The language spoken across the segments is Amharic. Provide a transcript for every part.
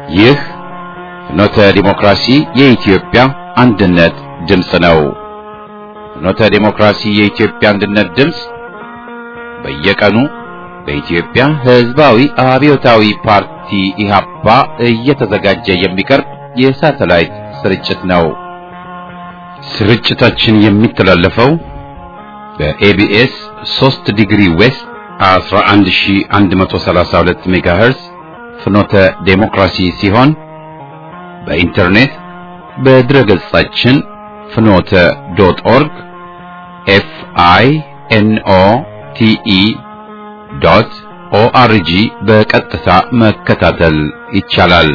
ይህ ፍኖተ ዲሞክራሲ የኢትዮጵያ አንድነት ድምፅ ነው። ፍኖተ ዲሞክራሲ የኢትዮጵያ አንድነት ድምፅ በየቀኑ በኢትዮጵያ ሕዝባዊ አብዮታዊ ፓርቲ ኢህአፓ እየተዘጋጀ የሚቀርብ የሳተላይት ስርጭት ነው። ስርጭታችን የሚተላለፈው በኤቢኤስ 3 ዲግሪ ዌስት 11132 ሜጋሄርዝ ፍኖተ ዴሞክራሲ ሲሆን በኢንተርኔት በድረገጻችን ፍኖተ ዶት ኦርግ ኤፍ አይ ኤን ኦ ቲ ኢ ዶት ኦአርጂ በቀጥታ መከታተል ይቻላል።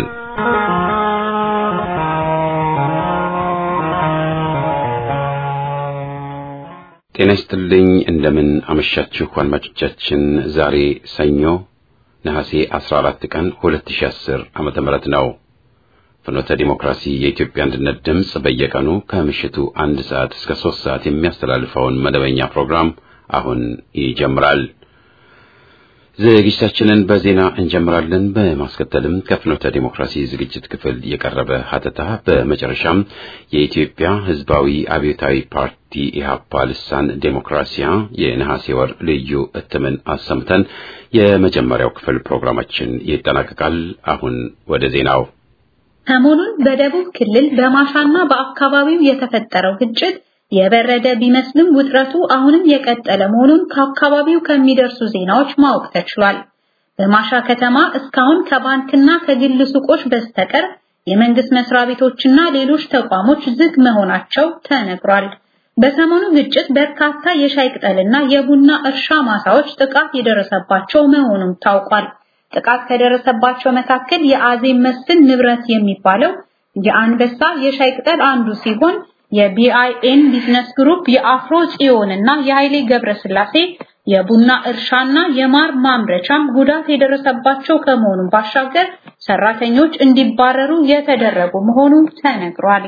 ጤና ይስጥልኝ። እንደምን አመሻችሁ አድማጮቻችን። ዛሬ ሰኞ ነሐሴ 14 ቀን 2010 ዓመተ ምህረት ነው። ፍኖተ ዲሞክራሲ የኢትዮጵያ አንድነት ድምፅ በየቀኑ ከምሽቱ አንድ ሰዓት እስከ ሶስት ሰዓት የሚያስተላልፈውን መደበኛ ፕሮግራም አሁን ይጀምራል። ዝግጅታችንን በዜና እንጀምራለን። በማስከተልም ከፍኖተ ዲሞክራሲ ዝግጅት ክፍል የቀረበ ሀተታ፣ በመጨረሻም የኢትዮጵያ ሕዝባዊ አብዮታዊ ፓርቲ ኢህአፓ ልሳን ዴሞክራሲያ የነሐሴ ወር ልዩ እትምን አሰምተን የመጀመሪያው ክፍል ፕሮግራማችን ይጠናቀቃል። አሁን ወደ ዜናው። ሰሞኑን በደቡብ ክልል በማሻና በአካባቢው የተፈጠረው ግጭት የበረደ ቢመስልም ውጥረቱ አሁንም የቀጠለ መሆኑን ከአካባቢው ከሚደርሱ ዜናዎች ማወቅ ተችሏል። በማሻ ከተማ እስካሁን ከባንክና ከግል ሱቆች በስተቀር የመንግስት መስሪያ ቤቶችና ሌሎች ተቋሞች ዝግ መሆናቸው ተነግሯል። በሰሞኑ ግጭት በርካታ የሻይ ቅጠልና የቡና እርሻ ማሳዎች ጥቃት የደረሰባቸው መሆኑም ታውቋል። ጥቃት ከደረሰባቸው መካከል የአዜብ መስፍን ንብረት የሚባለው የአንበሳ የሻይ ቅጠል አንዱ ሲሆን የቢአይኤን ቢዝነስ ግሩፕ የአፍሮ ጽዮን እና የኃይሌ ገብረስላሴ የቡና እርሻና የማር ማምረቻም ጉዳት የደረሰባቸው ከመሆኑም ባሻገር ሰራተኞች እንዲባረሩ የተደረጉ መሆኑ ተነግሯል።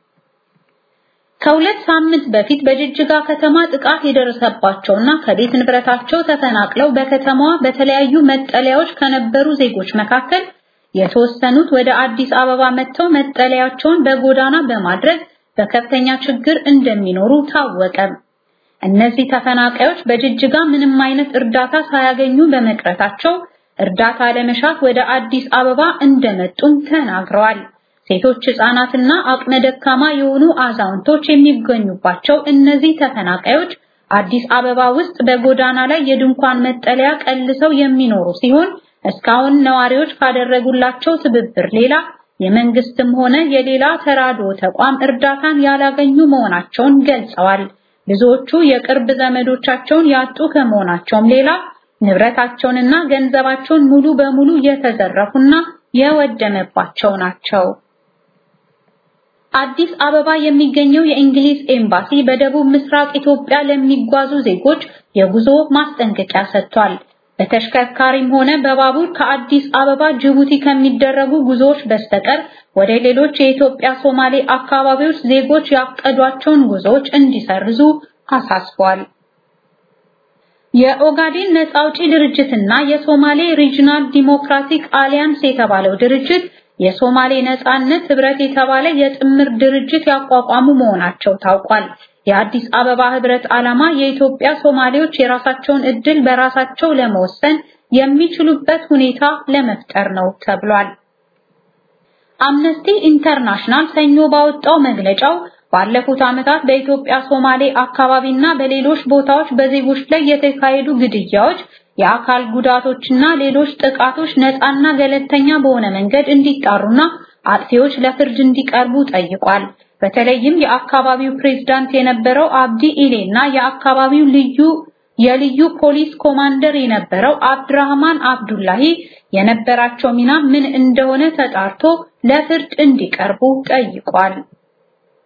ከሁለት ሳምንት በፊት በጅጅጋ ከተማ ጥቃት የደረሰባቸውና ከቤት ንብረታቸው ተፈናቅለው በከተማዋ በተለያዩ መጠለያዎች ከነበሩ ዜጎች መካከል የተወሰኑት ወደ አዲስ አበባ መጥተው መጠለያቸውን በጎዳና በማድረግ በከፍተኛ ችግር እንደሚኖሩ ታወቀ። እነዚህ ተፈናቃዮች በጅጅጋ ምንም አይነት እርዳታ ሳያገኙ በመቅረታቸው እርዳታ ለመሻት ወደ አዲስ አበባ እንደመጡም ተናግረዋል። ሴቶች፣ ህጻናትና አቅመ ደካማ የሆኑ አዛውንቶች የሚገኙባቸው እነዚህ ተፈናቃዮች አዲስ አበባ ውስጥ በጎዳና ላይ የድንኳን መጠለያ ቀልሰው የሚኖሩ ሲሆን እስካሁን ነዋሪዎች ካደረጉላቸው ትብብር ሌላ የመንግስትም ሆነ የሌላ ተራድኦ ተቋም እርዳታን ያላገኙ መሆናቸውን ገልጸዋል። ብዙዎቹ የቅርብ ዘመዶቻቸውን ያጡ ከመሆናቸውም ሌላ ንብረታቸውንና ገንዘባቸውን ሙሉ በሙሉ የተዘረፉና የወደመባቸው ናቸው። አዲስ አበባ የሚገኘው የእንግሊዝ ኤምባሲ በደቡብ ምስራቅ ኢትዮጵያ ለሚጓዙ ዜጎች የጉዞ ማስጠንቀቂያ ሰጥቷል። በተሽከርካሪም ሆነ በባቡር ከአዲስ አበባ ጅቡቲ ከሚደረጉ ጉዞዎች በስተቀር ወደ ሌሎች የኢትዮጵያ ሶማሌ አካባቢዎች ዜጎች ያቀዷቸውን ጉዞዎች እንዲሰርዙ አሳስቧል። የኦጋዴን ነጻ አውጪ ድርጅትና የሶማሌ ሪጅናል ዲሞክራቲክ አሊያንስ የተባለው ድርጅት የሶማሌ ነጻነት ህብረት የተባለ የጥምር ድርጅት ያቋቋሙ መሆናቸው ታውቋል። የአዲስ አበባ ህብረት ዓላማ የኢትዮጵያ ሶማሌዎች የራሳቸውን እድል በራሳቸው ለመወሰን የሚችሉበት ሁኔታ ለመፍጠር ነው ተብሏል። አምነስቲ ኢንተርናሽናል ሰኞ ባወጣው መግለጫው ባለፉት ዓመታት በኢትዮጵያ ሶማሌ አካባቢና በሌሎች ቦታዎች በዜጎች ላይ የተካሄዱ ግድያዎች፣ የአካል ጉዳቶችና ሌሎች ጥቃቶች ነፃና ገለልተኛ በሆነ መንገድ እንዲጣሩና አጥፊዎች ለፍርድ እንዲቀርቡ ጠይቋል። በተለይም የአካባቢው ፕሬዝዳንት የነበረው አብዲ ኢሌ እና የአካባቢው ልዩ የልዩ ፖሊስ ኮማንደር የነበረው አብድራህማን አብዱላሂ የነበራቸው ሚና ምን እንደሆነ ተጣርቶ ለፍርድ እንዲቀርቡ ጠይቋል።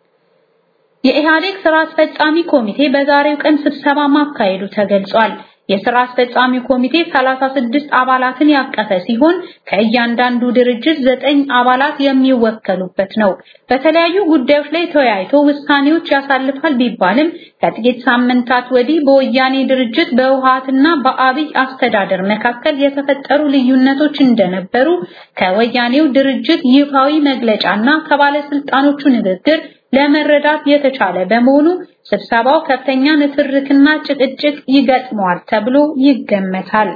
የኢህአዴግ ስራ አስፈጻሚ ኮሚቴ በዛሬው ቀን ስብሰባ ማካሄዱ ተገልጿል። የሥራ አስፈጻሚ ኮሚቴ 36 አባላትን ያቀፈ ሲሆን ከእያንዳንዱ ድርጅት ዘጠኝ አባላት የሚወከሉበት ነው። በተለያዩ ጉዳዮች ላይ ተወያይቶ ውሳኔዎች ያሳልፋል ቢባልም ከጥቂት ሳምንታት ወዲህ በወያኔ ድርጅት በህወሓትና በአብይ አስተዳደር መካከል የተፈጠሩ ልዩነቶች እንደነበሩ ከወያኔው ድርጅት ይፋዊ መግለጫና ከባለስልጣኖቹ ንግግር ለመረዳት የተቻለ በመሆኑ ስብሰባው ከፍተኛ ንትርክና ጭቅጭቅ ይገጥመዋል ተብሎ ይገመታል።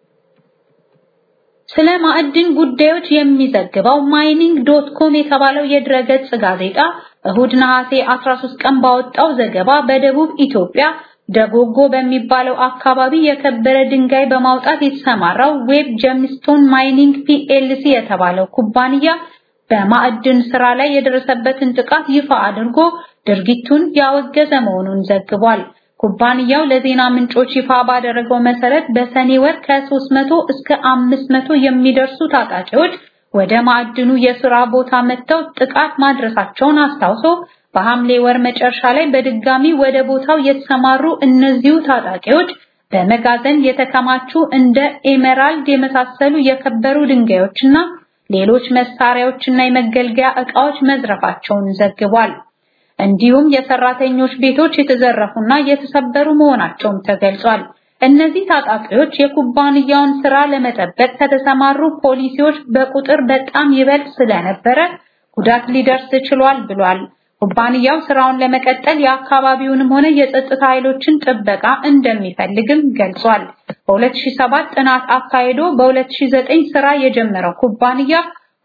ስለ ማዕድን ጉዳዮች የሚዘግበው ማይኒንግ ዶት ኮም የተባለው የድረገጽ ጋዜጣ እሁድ ነሐሴ 13 ቀን ባወጣው ዘገባ በደቡብ ኢትዮጵያ ደጎጎ በሚባለው አካባቢ የከበረ ድንጋይ በማውጣት የተሰማራው ዌብ ጀምስቶን ማይኒንግ ፒኤልሲ የተባለው ኩባንያ በማዕድን ስራ ላይ የደረሰበትን ጥቃት ይፋ አድርጎ ድርጊቱን ያወገዘ መሆኑን ዘግቧል። ኩባንያው ለዜና ምንጮች ይፋ ባደረገው መሰረት በሰኔ ወር ከ300 እስከ 500 የሚደርሱ ታጣቂዎች ወደ ማዕድኑ የሥራ ቦታ መጥተው ጥቃት ማድረሳቸውን አስታውሶ በሐምሌ ወር መጨረሻ ላይ በድጋሚ ወደ ቦታው የተሰማሩ እነዚሁ ታጣቂዎች በመጋዘን የተከማቹ እንደ ኤሜራልድ የመሳሰሉ የከበሩ ድንጋዮችና ሌሎች መሳሪያዎችና የመገልገያ ዕቃዎች መዝረፋቸውን ዘግቧል። እንዲሁም የሰራተኞች ቤቶች የተዘረፉና የተሰበሩ መሆናቸውም ተገልጿል። እነዚህ ታጣቂዎች የኩባንያውን ስራ ለመጠበቅ ከተሰማሩ ፖሊሲዎች በቁጥር በጣም ይበልጥ ስለነበረ ጉዳት ሊደርስ ችሏል ብሏል። ኩባንያው ስራውን ለመቀጠል የአካባቢውንም ሆነ የጸጥታ ኃይሎችን ጥበቃ እንደሚፈልግም ገልጿል። በ2007 ጥናት አካሂዶ በ2009 ስራ የጀመረው ኩባንያ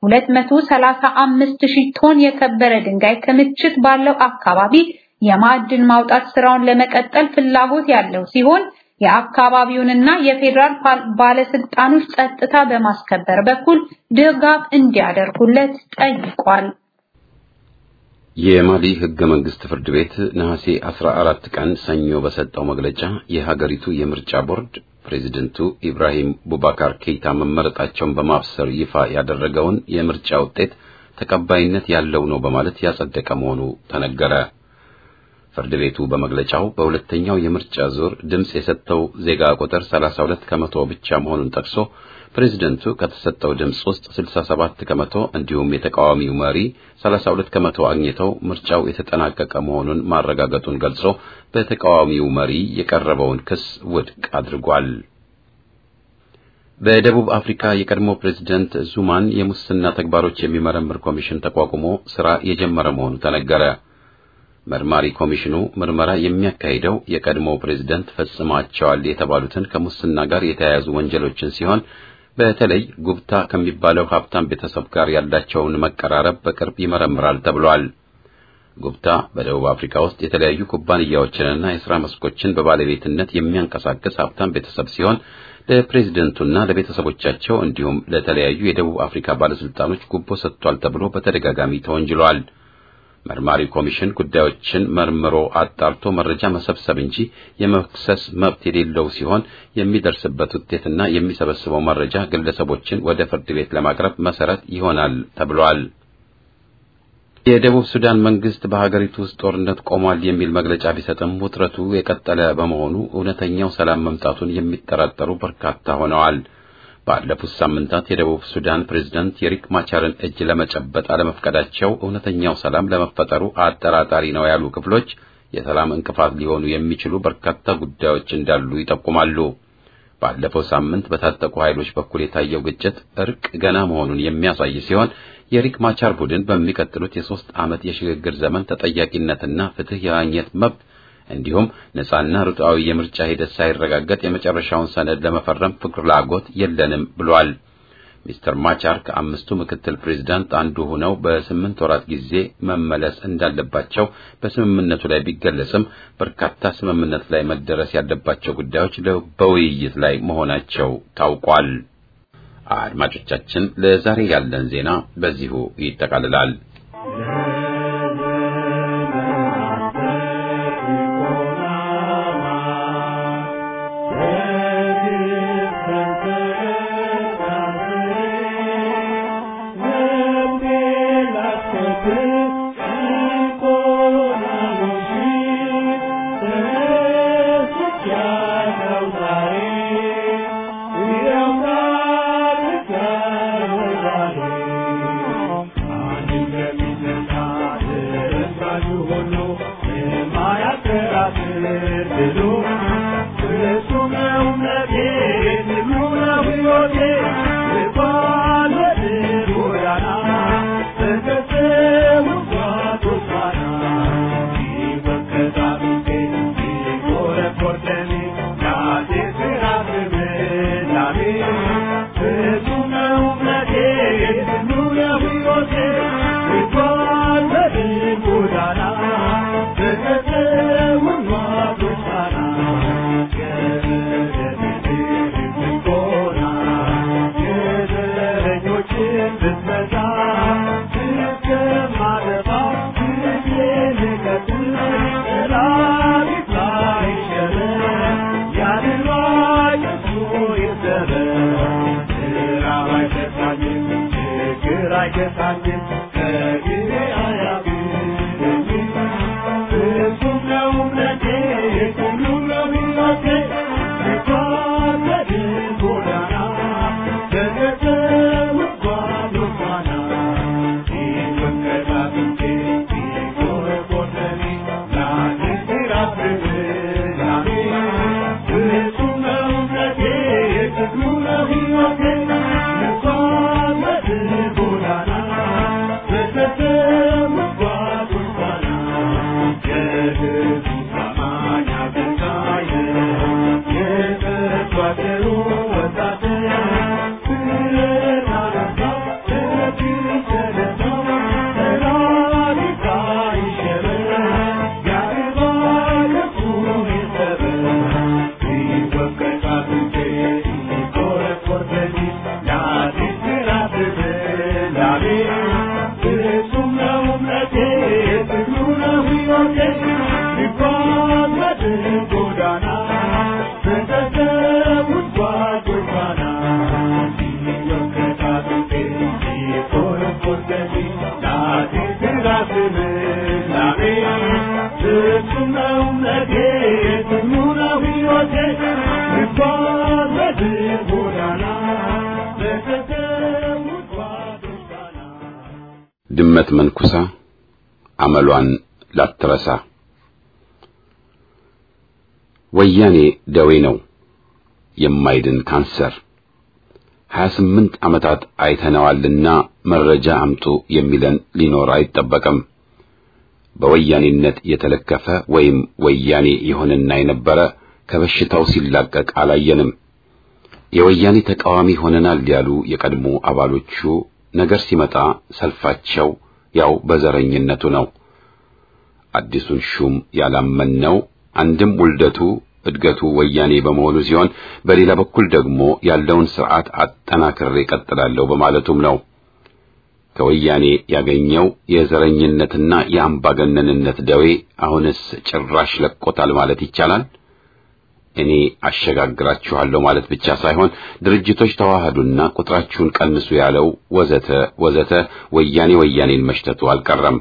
235000 ቶን የከበረ ድንጋይ ክምችት ባለው አካባቢ የማዕድን ማውጣት ስራውን ለመቀጠል ፍላጎት ያለው ሲሆን የአካባቢውንና የፌዴራል ባለስልጣኖች ጸጥታ በማስከበር በኩል ድጋፍ እንዲያደርጉለት ጠይቋል። የማሊ ህገ መንግስት ፍርድ ቤት ነሐሴ 14 ቀን ሰኞ በሰጠው መግለጫ የሀገሪቱ የምርጫ ቦርድ ፕሬዚደንቱ ኢብራሂም ቡባካር ኬይታ መመረጣቸውን በማብሰር ይፋ ያደረገውን የምርጫ ውጤት ተቀባይነት ያለው ነው በማለት ያጸደቀ መሆኑ ተነገረ። ፍርድ ቤቱ በመግለጫው በሁለተኛው የምርጫ ዙር ድምጽ የሰጠው ዜጋ ቁጥር 32 ከመቶ ብቻ መሆኑን ጠቅሶ ፕሬዝደንቱ ከተሰጠው ድምጽ ውስጥ 67 ከመቶ እንዲሁም የተቃዋሚው መሪ 32 ከመቶ አግኝተው ምርጫው የተጠናቀቀ መሆኑን ማረጋገጡን ገልጾ በተቃዋሚው መሪ የቀረበውን ክስ ውድቅ አድርጓል። በደቡብ አፍሪካ የቀድሞ ፕሬዝደንት ዙማን የሙስና ተግባሮች የሚመረምር ኮሚሽን ተቋቁሞ ስራ የጀመረ መሆኑ ተነገረ። መርማሪ ኮሚሽኑ ምርመራ የሚያካሂደው የቀድሞው ፕሬዝደንት ፈጽሟቸዋል የተባሉትን ከሙስና ጋር የተያያዙ ወንጀሎችን ሲሆን በተለይ ጉብታ ከሚባለው ሀብታም ቤተሰብ ጋር ያላቸውን መቀራረብ በቅርብ ይመረምራል ተብሏል። ጉብታ በደቡብ አፍሪካ ውስጥ የተለያዩ ኩባንያዎችንና የሥራ መስኮችን በባለቤትነት የሚያንቀሳቅስ ሀብታም ቤተሰብ ሲሆን ለፕሬዝደንቱና ለቤተሰቦቻቸው እንዲሁም ለተለያዩ የደቡብ አፍሪካ ባለስልጣኖች ጉቦ ሰጥቷል ተብሎ በተደጋጋሚ ተወንጅሏል። መርማሪ ኮሚሽን ጉዳዮችን መርምሮ አጣርቶ መረጃ መሰብሰብ እንጂ የመክሰስ መብት የሌለው ሲሆን የሚደርስበት ውጤትና የሚሰበስበው መረጃ ግለሰቦችን ወደ ፍርድ ቤት ለማቅረብ መሰረት ይሆናል ተብሏል። የደቡብ ሱዳን መንግስት በሀገሪቱ ውስጥ ጦርነት ቆሟል የሚል መግለጫ ቢሰጥም ውጥረቱ የቀጠለ በመሆኑ እውነተኛው ሰላም መምጣቱን የሚጠራጠሩ በርካታ ሆነዋል። ባለፉት ሳምንታት የደቡብ ሱዳን ፕሬዝዳንት የሪክ ማቻርን እጅ ለመጨበጥ አለመፍቀዳቸው እውነተኛው ሰላም ለመፈጠሩ አጠራጣሪ ነው ያሉ ክፍሎች የሰላም እንቅፋት ሊሆኑ የሚችሉ በርካታ ጉዳዮች እንዳሉ ይጠቁማሉ። ባለፈው ሳምንት በታጠቁ ኃይሎች በኩል የታየው ግጭት እርቅ ገና መሆኑን የሚያሳይ ሲሆን የሪክ ማቻር ቡድን በሚቀጥሉት የሶስት ዓመት የሽግግር ዘመን ተጠያቂነትና ፍትህ የማግኘት መብት እንዲሁም ነጻና ርቱዓዊ የምርጫ ሂደት ሳይረጋገጥ የመጨረሻውን ሰነድ ለመፈረም ፍላጎት የለንም ብሏል። ሚስተር ማቻር ከአምስቱ ምክትል ፕሬዝዳንት አንዱ ሆነው በስምንት ወራት ጊዜ መመለስ እንዳለባቸው በስምምነቱ ላይ ቢገለጽም በርካታ ስምምነት ላይ መደረስ ያለባቸው ጉዳዮች በውይይት ላይ መሆናቸው ታውቋል። አድማጮቻችን፣ ለዛሬ ያለን ዜና በዚሁ ይጠቃልላል። Yeah. ድመት መንኩሳ አመሏን ላትረሳ። ወያኔ ደዌ ነው፣ የማይድን ካንሰር። ሀያ ስምንት ዓመታት አይተነዋልና መረጃ አምጡ የሚለን ሊኖር አይጠበቅም። በወያኔነት የተለከፈ ወይም ወያኔ የሆነና የነበረ ከበሽታው ሲላቀቅ አላየንም። የወያኔ ተቃዋሚ ሆነናል ያሉ የቀድሞ አባሎቹ ነገር ሲመጣ ሰልፋቸው ያው በዘረኝነቱ ነው። አዲሱን ሹም ያላመንነው አንድም ውልደቱ እድገቱ ወያኔ በመሆኑ ሲሆን፣ በሌላ በኩል ደግሞ ያለውን ስርዓት አጠናክሬ እቀጥላለሁ በማለቱም ነው። ከወያኔ ያገኘው የዘረኝነትና የአምባገነንነት ደዌ አሁንስ ጭራሽ ለቆታል ማለት ይቻላል። እኔ አሸጋግራችኋለሁ ማለት ብቻ ሳይሆን ድርጅቶች ተዋህዱና ቁጥራችሁን ቀንሱ ያለው ወዘተ ወዘተ ወያኔ ወያኔን መሽተቱ አልቀረም።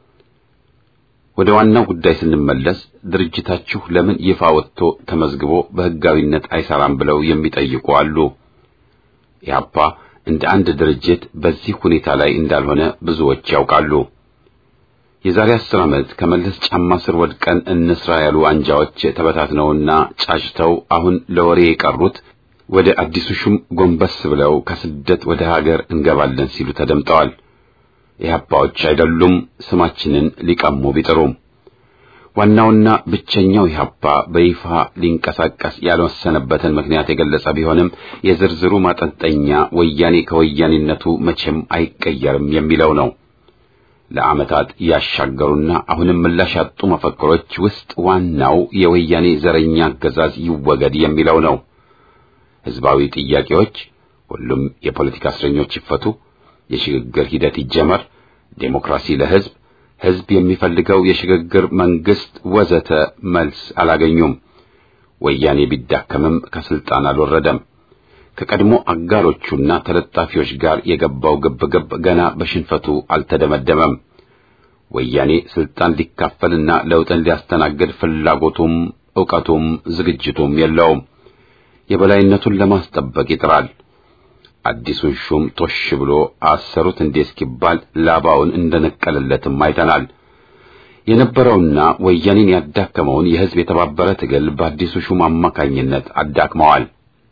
ወደ ዋናው ጉዳይ ስንመለስ ድርጅታችሁ ለምን ይፋ ወጥቶ ተመዝግቦ በሕጋዊነት አይሰራም ብለው የሚጠይቁ አሉ። ኢህአፓ እንደ አንድ ድርጅት በዚህ ሁኔታ ላይ እንዳልሆነ ብዙዎች ያውቃሉ። የዛሬ አስር ዓመት ከመለስ ጫማ ስር ወድቀን እንስራ ያሉ አንጃዎች ተበታትነውና ጫጭተው አሁን ለወሬ የቀሩት ወደ አዲሱ ሹም ጎንበስ ብለው ከስደት ወደ ሀገር እንገባለን ሲሉ ተደምጠዋል። ኢህአፓዎች አይደሉም ስማችንን ሊቀሙ ቢጥሩም። ዋናውና ብቸኛው ኢህአፓ በይፋ ሊንቀሳቀስ ያልወሰነበትን ምክንያት የገለጸ ቢሆንም የዝርዝሩ ማጠንጠኛ ወያኔ ከወያኔነቱ መቼም አይቀየርም የሚለው ነው። ለዓመታት ያሻገሩና አሁንም ምላሽ ያጡ መፈክሮች ውስጥ ዋናው የወያኔ ዘረኛ አገዛዝ ይወገድ የሚለው ነው። ህዝባዊ ጥያቄዎች፣ ሁሉም የፖለቲካ እስረኞች ይፈቱ፣ የሽግግር ሂደት ይጀመር፣ ዴሞክራሲ ለህዝብ፣ ህዝብ የሚፈልገው የሽግግር መንግስት ወዘተ መልስ አላገኙም። ወያኔ ቢዳከምም ከስልጣን አልወረደም። ከቀድሞ አጋሮቹና ተለጣፊዎች ጋር የገባው ግብግብ ገና በሽንፈቱ አልተደመደመም። ወያኔ ስልጣን ሊካፈልና ለውጥን ሊያስተናግድ ፍላጎቱም ዕውቀቱም ዝግጅቱም የለውም። የበላይነቱን ለማስጠበቅ ይጥራል። አዲሱን ሹም ጦሽ ብሎ አሰሩት እንዴ እስኪባል ላባውን እንደነቀለለትም አይተናል። የነበረውና ወያኔን ያዳከመውን የህዝብ የተባበረ ትግል በአዲሱ ሹም አማካኝነት አዳክመዋል።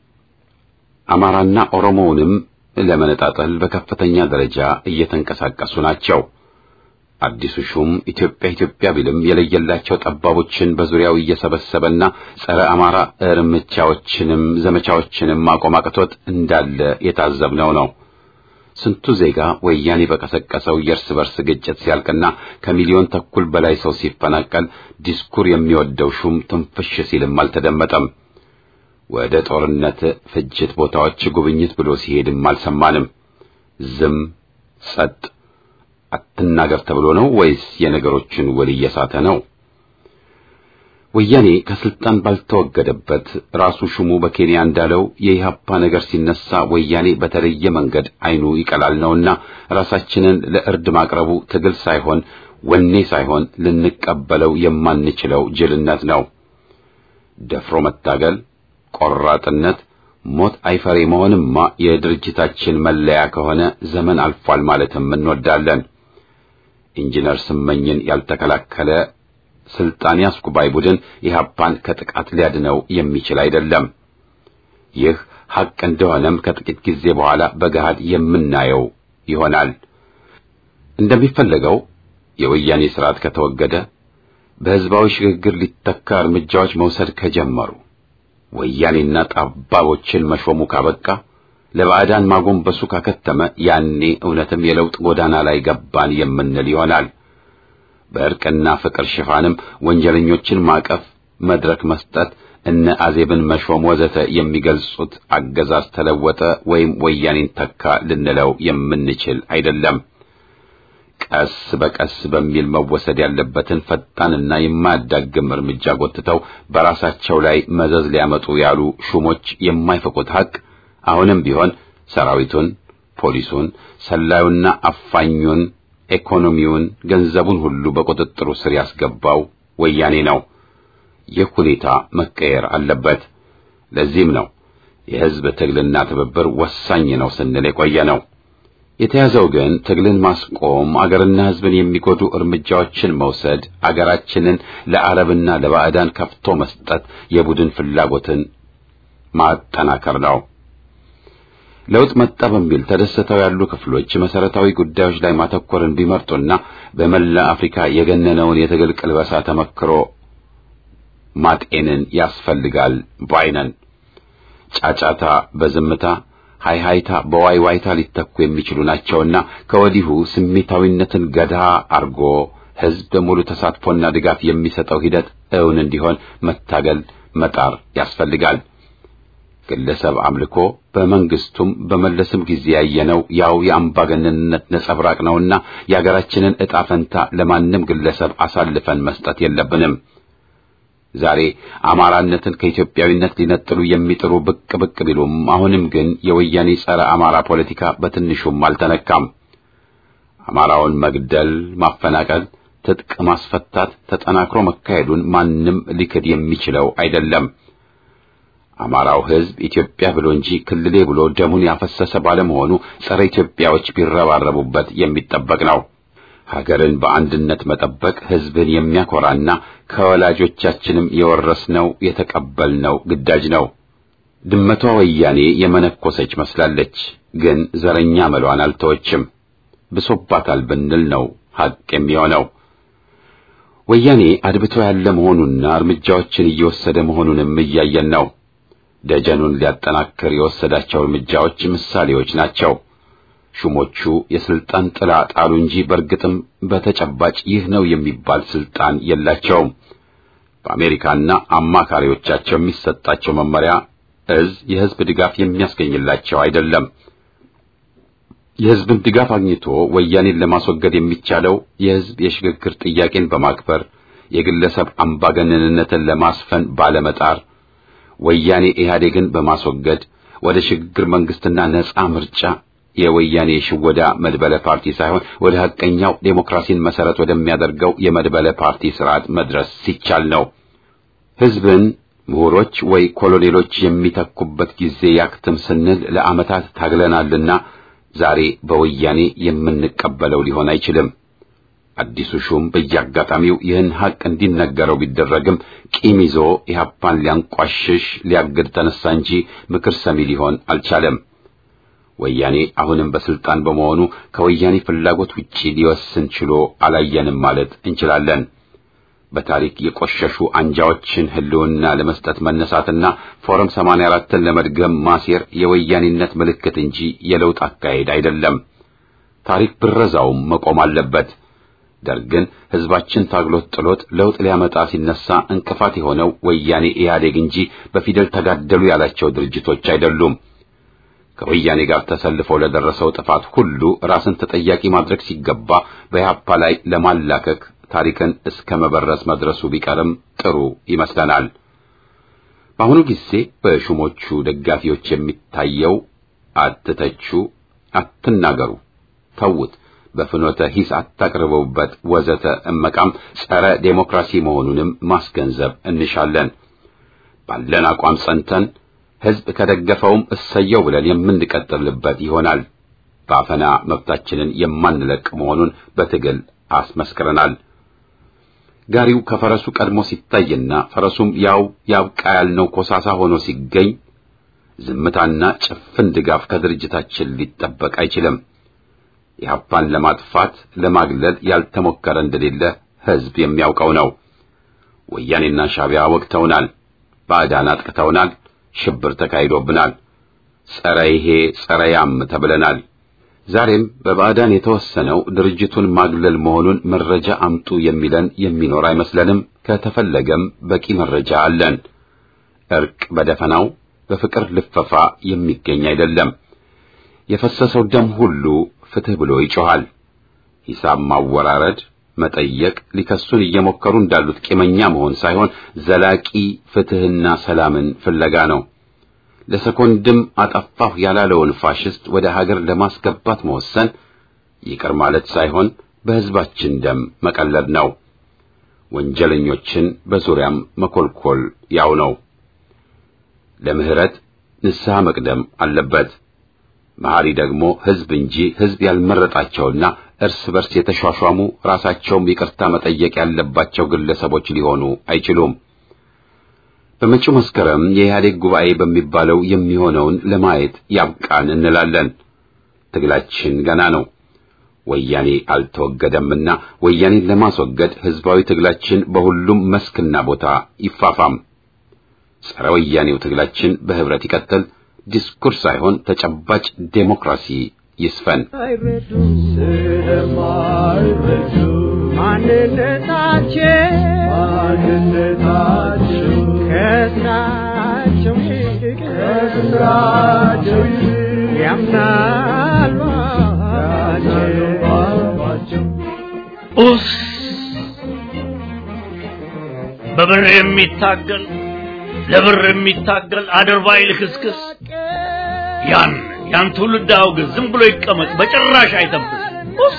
አማራና ኦሮሞውንም ለመነጣጠል በከፍተኛ ደረጃ እየተንቀሳቀሱ ናቸው። አዲሱ ሹም ኢትዮጵያ ኢትዮጵያ ቢልም የለየላቸው ጠባቦችን በዙሪያው እየሰበሰበና ጸረ አማራ እርምጃዎችንም ዘመቻዎችንም ማቆም አቅቶት እንዳለ የታዘብነው ነው። ስንቱ ዜጋ ወያኔ በቀሰቀሰው የእርስ በርስ ግጭት ሲያልቅና ከሚሊዮን ተኩል በላይ ሰው ሲፈናቀል ዲስኩር የሚወደው ሹም ትንፍሽ ሲልም አልተደመጠም። ወደ ጦርነት ፍጅት ቦታዎች ጉብኝት ብሎ ሲሄድም አልሰማንም። ዝም ጸጥ አትናገር ተብሎ ነው ወይስ የነገሮችን ወል እየሳተ ነው? ወያኔ ከስልጣን ባልተወገደበት ራሱ ሹሙ በኬንያ እንዳለው የኢህአፓ ነገር ሲነሳ ወያኔ በተለየ መንገድ አይኑ ይቀላል ነውና ራሳችንን ለእርድ ማቅረቡ ትግል ሳይሆን ወኔ ሳይሆን ልንቀበለው የማንችለው ጅልነት ነው። ደፍሮ መታገል፣ ቆራጥነት፣ ሞት አይፈሬ መሆንማ የድርጅታችን መለያ ከሆነ ዘመን አልፏል ማለትም እንወዳለን። ኢንጂነር ስመኝን ያልተከላከለ ስልጣን ያስኩ ባይ ቡድን ኢህአፓን ከጥቃት ሊያድነው የሚችል አይደለም። ይህ ሐቅ እንደሆነም ከጥቂት ጊዜ በኋላ በገሃድ የምናየው ይሆናል። እንደሚፈለገው የወያኔ ስርዓት ከተወገደ በህዝባዊ ሽግግር ሊተካ እርምጃዎች መውሰድ ከጀመሩ ወያኔና ጠባቦችን መሾሙ ካበቃ ለባዕዳን ማጎንበሱ ካከተመ ያኔ እውነትም የለውጥ ጎዳና ላይ ገባን የምንል ይሆናል። በእርቅና ፍቅር ሽፋንም ወንጀለኞችን ማቀፍ፣ መድረክ መስጠት፣ እነ አዜብን መሾም ወዘተ የሚገልጹት አገዛዝ ተለወጠ ወይም ወያኔን ተካ ልንለው የምንችል አይደለም። ቀስ በቀስ በሚል መወሰድ ያለበትን ፈጣንና የማያዳግም እርምጃ ጎትተው በራሳቸው ላይ መዘዝ ሊያመጡ ያሉ ሹሞች የማይፈቁት ሐቅ አሁንም ቢሆን ሰራዊቱን፣ ፖሊሱን፣ ሰላዩና አፋኙን ኢኮኖሚውን፣ ገንዘቡን ሁሉ በቁጥጥሩ ስር ያስገባው ወያኔ ነው። ይህ ሁኔታ መቀየር አለበት። ለዚህም ነው የህዝብ ትግልና ትብብር ወሳኝ ነው ስንል የቆየ ነው። የተያዘው ግን ትግልን ማስቆም፣ አገርና ህዝብን የሚጎዱ እርምጃዎችን መውሰድ፣ አገራችንን ለአረብና ለባዕዳን ከፍቶ መስጠት፣ የቡድን ፍላጎትን ማጠናከር ነው። ለውጥ መጣ በሚል ተደስተው ያሉ ክፍሎች መሰረታዊ ጉዳዮች ላይ ማተኮርን ቢመርጡና በመላ አፍሪካ የገነነውን የትግል ቅልበሳ ተመክሮ ማጤንን ያስፈልጋል ባይነን። ጫጫታ በዝምታ ሃይሃይታ በዋይዋይታ ሊተኩ የሚችሉ ናቸውና ከወዲሁ ስሜታዊነትን ገዳ አርጎ ህዝብ በሙሉ ተሳትፎና ድጋፍ የሚሰጠው ሂደት እውን እንዲሆን መታገል መጣር ያስፈልጋል። ግለሰብ አምልኮ በመንግስቱም በመለስም ጊዜ ያየነው ያው የአምባገነንነት ነጸብራቅ ነውና የአገራችንን ዕጣ ፈንታ ለማንም ግለሰብ አሳልፈን መስጠት የለብንም። ዛሬ አማራነትን ከኢትዮጵያዊነት ሊነጥሉ የሚጥሩ ብቅ ብቅ ቢሉም አሁንም ግን የወያኔ ጸረ አማራ ፖለቲካ በትንሹም አልተነካም። አማራውን መግደል፣ ማፈናቀል፣ ትጥቅ ማስፈታት ተጠናክሮ መካሄዱን ማንም ሊክድ የሚችለው አይደለም። አማራው ሕዝብ ኢትዮጵያ ብሎ እንጂ ክልሌ ብሎ ደሙን ያፈሰሰ ባለመሆኑ ጸረ ኢትዮጵያዎች ቢረባረቡበት የሚጠበቅ ነው። ሀገርን በአንድነት መጠበቅ ሕዝብን የሚያኮራና ከወላጆቻችንም የወረስነው የተቀበልነው ግዳጅ ነው። ድመቷ ወያኔ የመነኮሰች መስላለች፣ ግን ዘረኛ መሏን አልተወችም። ብሶባታል ብንል ነው ሐቅ የሚሆነው። ወያኔ አድብቶ ያለ መሆኑና እርምጃዎችን እየወሰደ መሆኑንም እያየን ነው። ደጀኑን ሊያጠናክር የወሰዳቸው እርምጃዎች ምሳሌዎች ናቸው። ሹሞቹ የስልጣን ጥላ ጣሉ እንጂ በእርግጥም በተጨባጭ ይህ ነው የሚባል ስልጣን የላቸውም። በአሜሪካና አማካሪዎቻቸው የሚሰጣቸው መመሪያ እዝ የሕዝብ ድጋፍ የሚያስገኝላቸው አይደለም። የሕዝብን ድጋፍ አግኝቶ ወያኔን ለማስወገድ የሚቻለው የሕዝብ የሽግግር ጥያቄን በማክበር የግለሰብ አምባገነንነትን ለማስፈን ባለመጣር ወያኔ ኢህአዴግን በማስወገድ ወደ ሽግግር መንግስትና ነጻ ምርጫ የወያኔ ሽወዳ መድበለ ፓርቲ ሳይሆን ወደ ሐቀኛው ዴሞክራሲን መሰረት ወደሚያደርገው የመድበለ ፓርቲ ስርዓት መድረስ ሲቻል ነው። ሕዝብን ምሁሮች ወይ ኮሎኔሎች የሚተኩበት ጊዜ ያክትም ስንል ለዓመታት ታግለናልና ዛሬ በወያኔ የምንቀበለው ሊሆን አይችልም። አዲሱ ሹም በየአጋጣሚው ይህን ሐቅ እንዲነገረው ቢደረግም ቂም ይዞ ኢህአፓን ሊያንቋሽሽ ሊያግድ ተነሳ እንጂ ምክር ሰሚ ሊሆን አልቻለም። ወያኔ አሁንም በስልጣን በመሆኑ ከወያኔ ፍላጎት ውጪ ሊወስን ችሎ አላየንም ማለት እንችላለን። በታሪክ የቆሸሹ አንጃዎችን ህልውና ለመስጠት መነሳትና ፎረም 84ን ለመድገም ማሴር የወያኔነት ምልክት እንጂ የለውጥ አካሄድ አይደለም። ታሪክ ብረዛውም መቆም አለበት። ደርግን ህዝባችን ታግሎት ጥሎት ለውጥ ሊያመጣ ሲነሳ እንቅፋት የሆነው ወያኔ ኢህአዴግ እንጂ በፊደል ተጋደሉ ያላቸው ድርጅቶች አይደሉም። ከወያኔ ጋር ተሰልፈው ለደረሰው ጥፋት ሁሉ ራስን ተጠያቂ ማድረግ ሲገባ በኢህአፓ ላይ ለማላከክ ታሪክን እስከ መበረስ መድረሱ ቢቀርም ጥሩ ይመስለናል። በአሁኑ ጊዜ በሹሞቹ ደጋፊዎች የሚታየው አትተቹ፣ አትናገሩ፣ ተዉት፣ በፍኖተ ሂስ አታቅርበውበት ወዘተ እመቃም ጸረ ዴሞክራሲ መሆኑንም ማስገንዘብ እንሻለን። ባለን አቋም ጸንተን ሕዝብ ከደገፈውም እሰየው ብለን የምንቀጥልበት ይሆናል። በአፈና መብታችንን የማንለቅ መሆኑን በትግል አስመስክረናል። ጋሪው ከፈረሱ ቀድሞ ሲታይና ፈረሱም ያው ያብቃ ያልነው ኮሳሳ ሆኖ ሲገኝ ዝምታና ጭፍን ድጋፍ ከድርጅታችን ሊጠበቅ አይችልም። ኢህአፓን ለማጥፋት ለማግለል ያልተሞከረ እንደሌለ ሕዝብ የሚያውቀው ነው። ወያኔና ሻዕቢያ ወቅተውናል። ባዕዳን አጥቅተውናል። ሽብር ተካሂዶብናል። ጸረ ይሄ ጸረ ያም ተብለናል። ዛሬም በባዕዳን የተወሰነው ድርጅቱን ማግለል መሆኑን መረጃ አምጡ የሚለን የሚኖር አይመስለንም። ከተፈለገም በቂ መረጃ አለን። እርቅ በደፈናው በፍቅር ልፈፋ የሚገኝ አይደለም። የፈሰሰው ደም ሁሉ ፍትህ ብሎ ይጮኻል። ሂሳብ ማወራረድ፣ መጠየቅ፣ ሊከሱን እየሞከሩ እንዳሉት ቂመኛ መሆን ሳይሆን ዘላቂ ፍትህና ሰላምን ፍለጋ ነው። ለሰኮንድም አጠፋሁ ያላለውን ፋሽስት ወደ ሀገር ለማስገባት መወሰን ይቅር ማለት ሳይሆን በሕዝባችን ደም መቀለድ ነው። ወንጀለኞችን በዙሪያም መኮልኮል ያው ነው። ለምህረት ንስሐ መቅደም አለበት። መሐሪ ደግሞ ሕዝብ እንጂ ሕዝብ ያልመረጣቸውና እርስ በርስ የተሿሿሙ ራሳቸውም ይቅርታ መጠየቅ ያለባቸው ግለሰቦች ሊሆኑ አይችሉም። በመጪው መስከረም የኢህአዴግ ጉባኤ በሚባለው የሚሆነውን ለማየት ያብቃን እንላለን። ትግላችን ገና ነው። ወያኔ አልተወገደምና ወያኔን ለማስወገድ ሕዝባዊ ትግላችን በሁሉም መስክና ቦታ ይፋፋም። ጸረ ወያኔው ትግላችን በህብረት ይቀጥል። ዲስኩር ሳይሆን ተጨባጭ ዴሞክራሲ ይስፈን። ከስራቸው ከስራቸው ያምናሉ ኡስ በብር የሚታገል ለብር የሚታገል አድርባይ ልክስክስ ያን ያን ትውልድ አውግዝ፣ ዝም ብሎ ይቀመጥ፣ በጭራሽ አይተብስ። ኡስ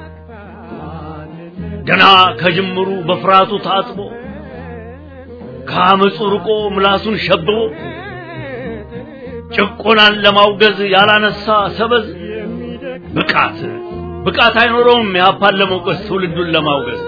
ገና ከጅምሩ በፍርሃቱ ታጥቦ ከአመፁ ርቆ ምላሱን ሸብቦ ጭቆናን ለማውገዝ ያላነሳ ሰበዝ ብቃት ብቃት አይኖረውም። ያፓን ለመውቀስ ትውልዱን ለማውገዝ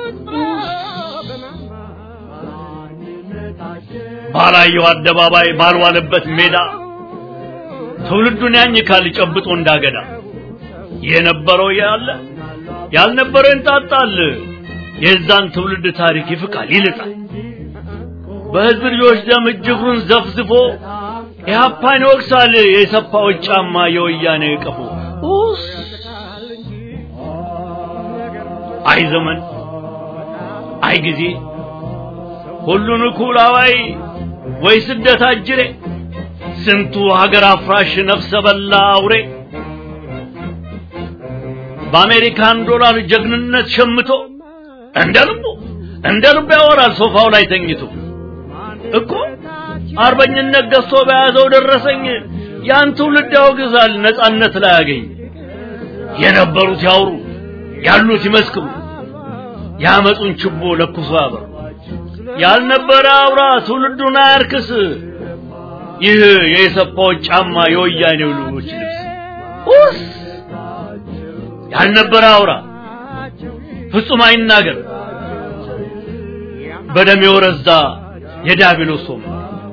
ባላየው አደባባይ ባልዋለበት ሜዳ ትውልዱን ያኝካል ጨብጦ እንዳገዳ የነበረው ያለ ያልነበረው እንጣጣል። የዛን ትውልድ ታሪክ ይፍቃል ይልጣል። በህዝብ ልጆች ደም እጅግሩን ዘፍዝፎ ኢህአፓን ይወቅሳል። የሰፋዎች ጫማ የወያኔ ቀፎ ኡስ አይ ዘመን አይ ጊዜ ሁሉን እኩል አዋይ ወይ ስደት አጅሬ ስንቱ ሀገር አፍራሽ ነፍሰ በላ አውሬ በአሜሪካን ዶላር ጀግንነት ሸምቶ እንደ ልቡ እንደ ልቡ ያወራል ሶፋው ላይ ተኝቶ እኮ አርበኝነት ገዝቶ በያዘው ደረሰኝ ያን ትውልድ ያወግዛል ነጻነት ላይ ያገኝ የነበሩት ያውሩ ያሉት ይመስክሩ ያመጡን ችቦ ለኩሶ ያበሩ ያልነበረ አውራ ትውልዱን አያርክስ ይህ የሰፋዎች ጫማ የወያኔው ልጆች ልብስ ኡስ ያልነበረ አውራ ፍጹም አይናገር በደም የወረዛ የዲያብሎስ ሶም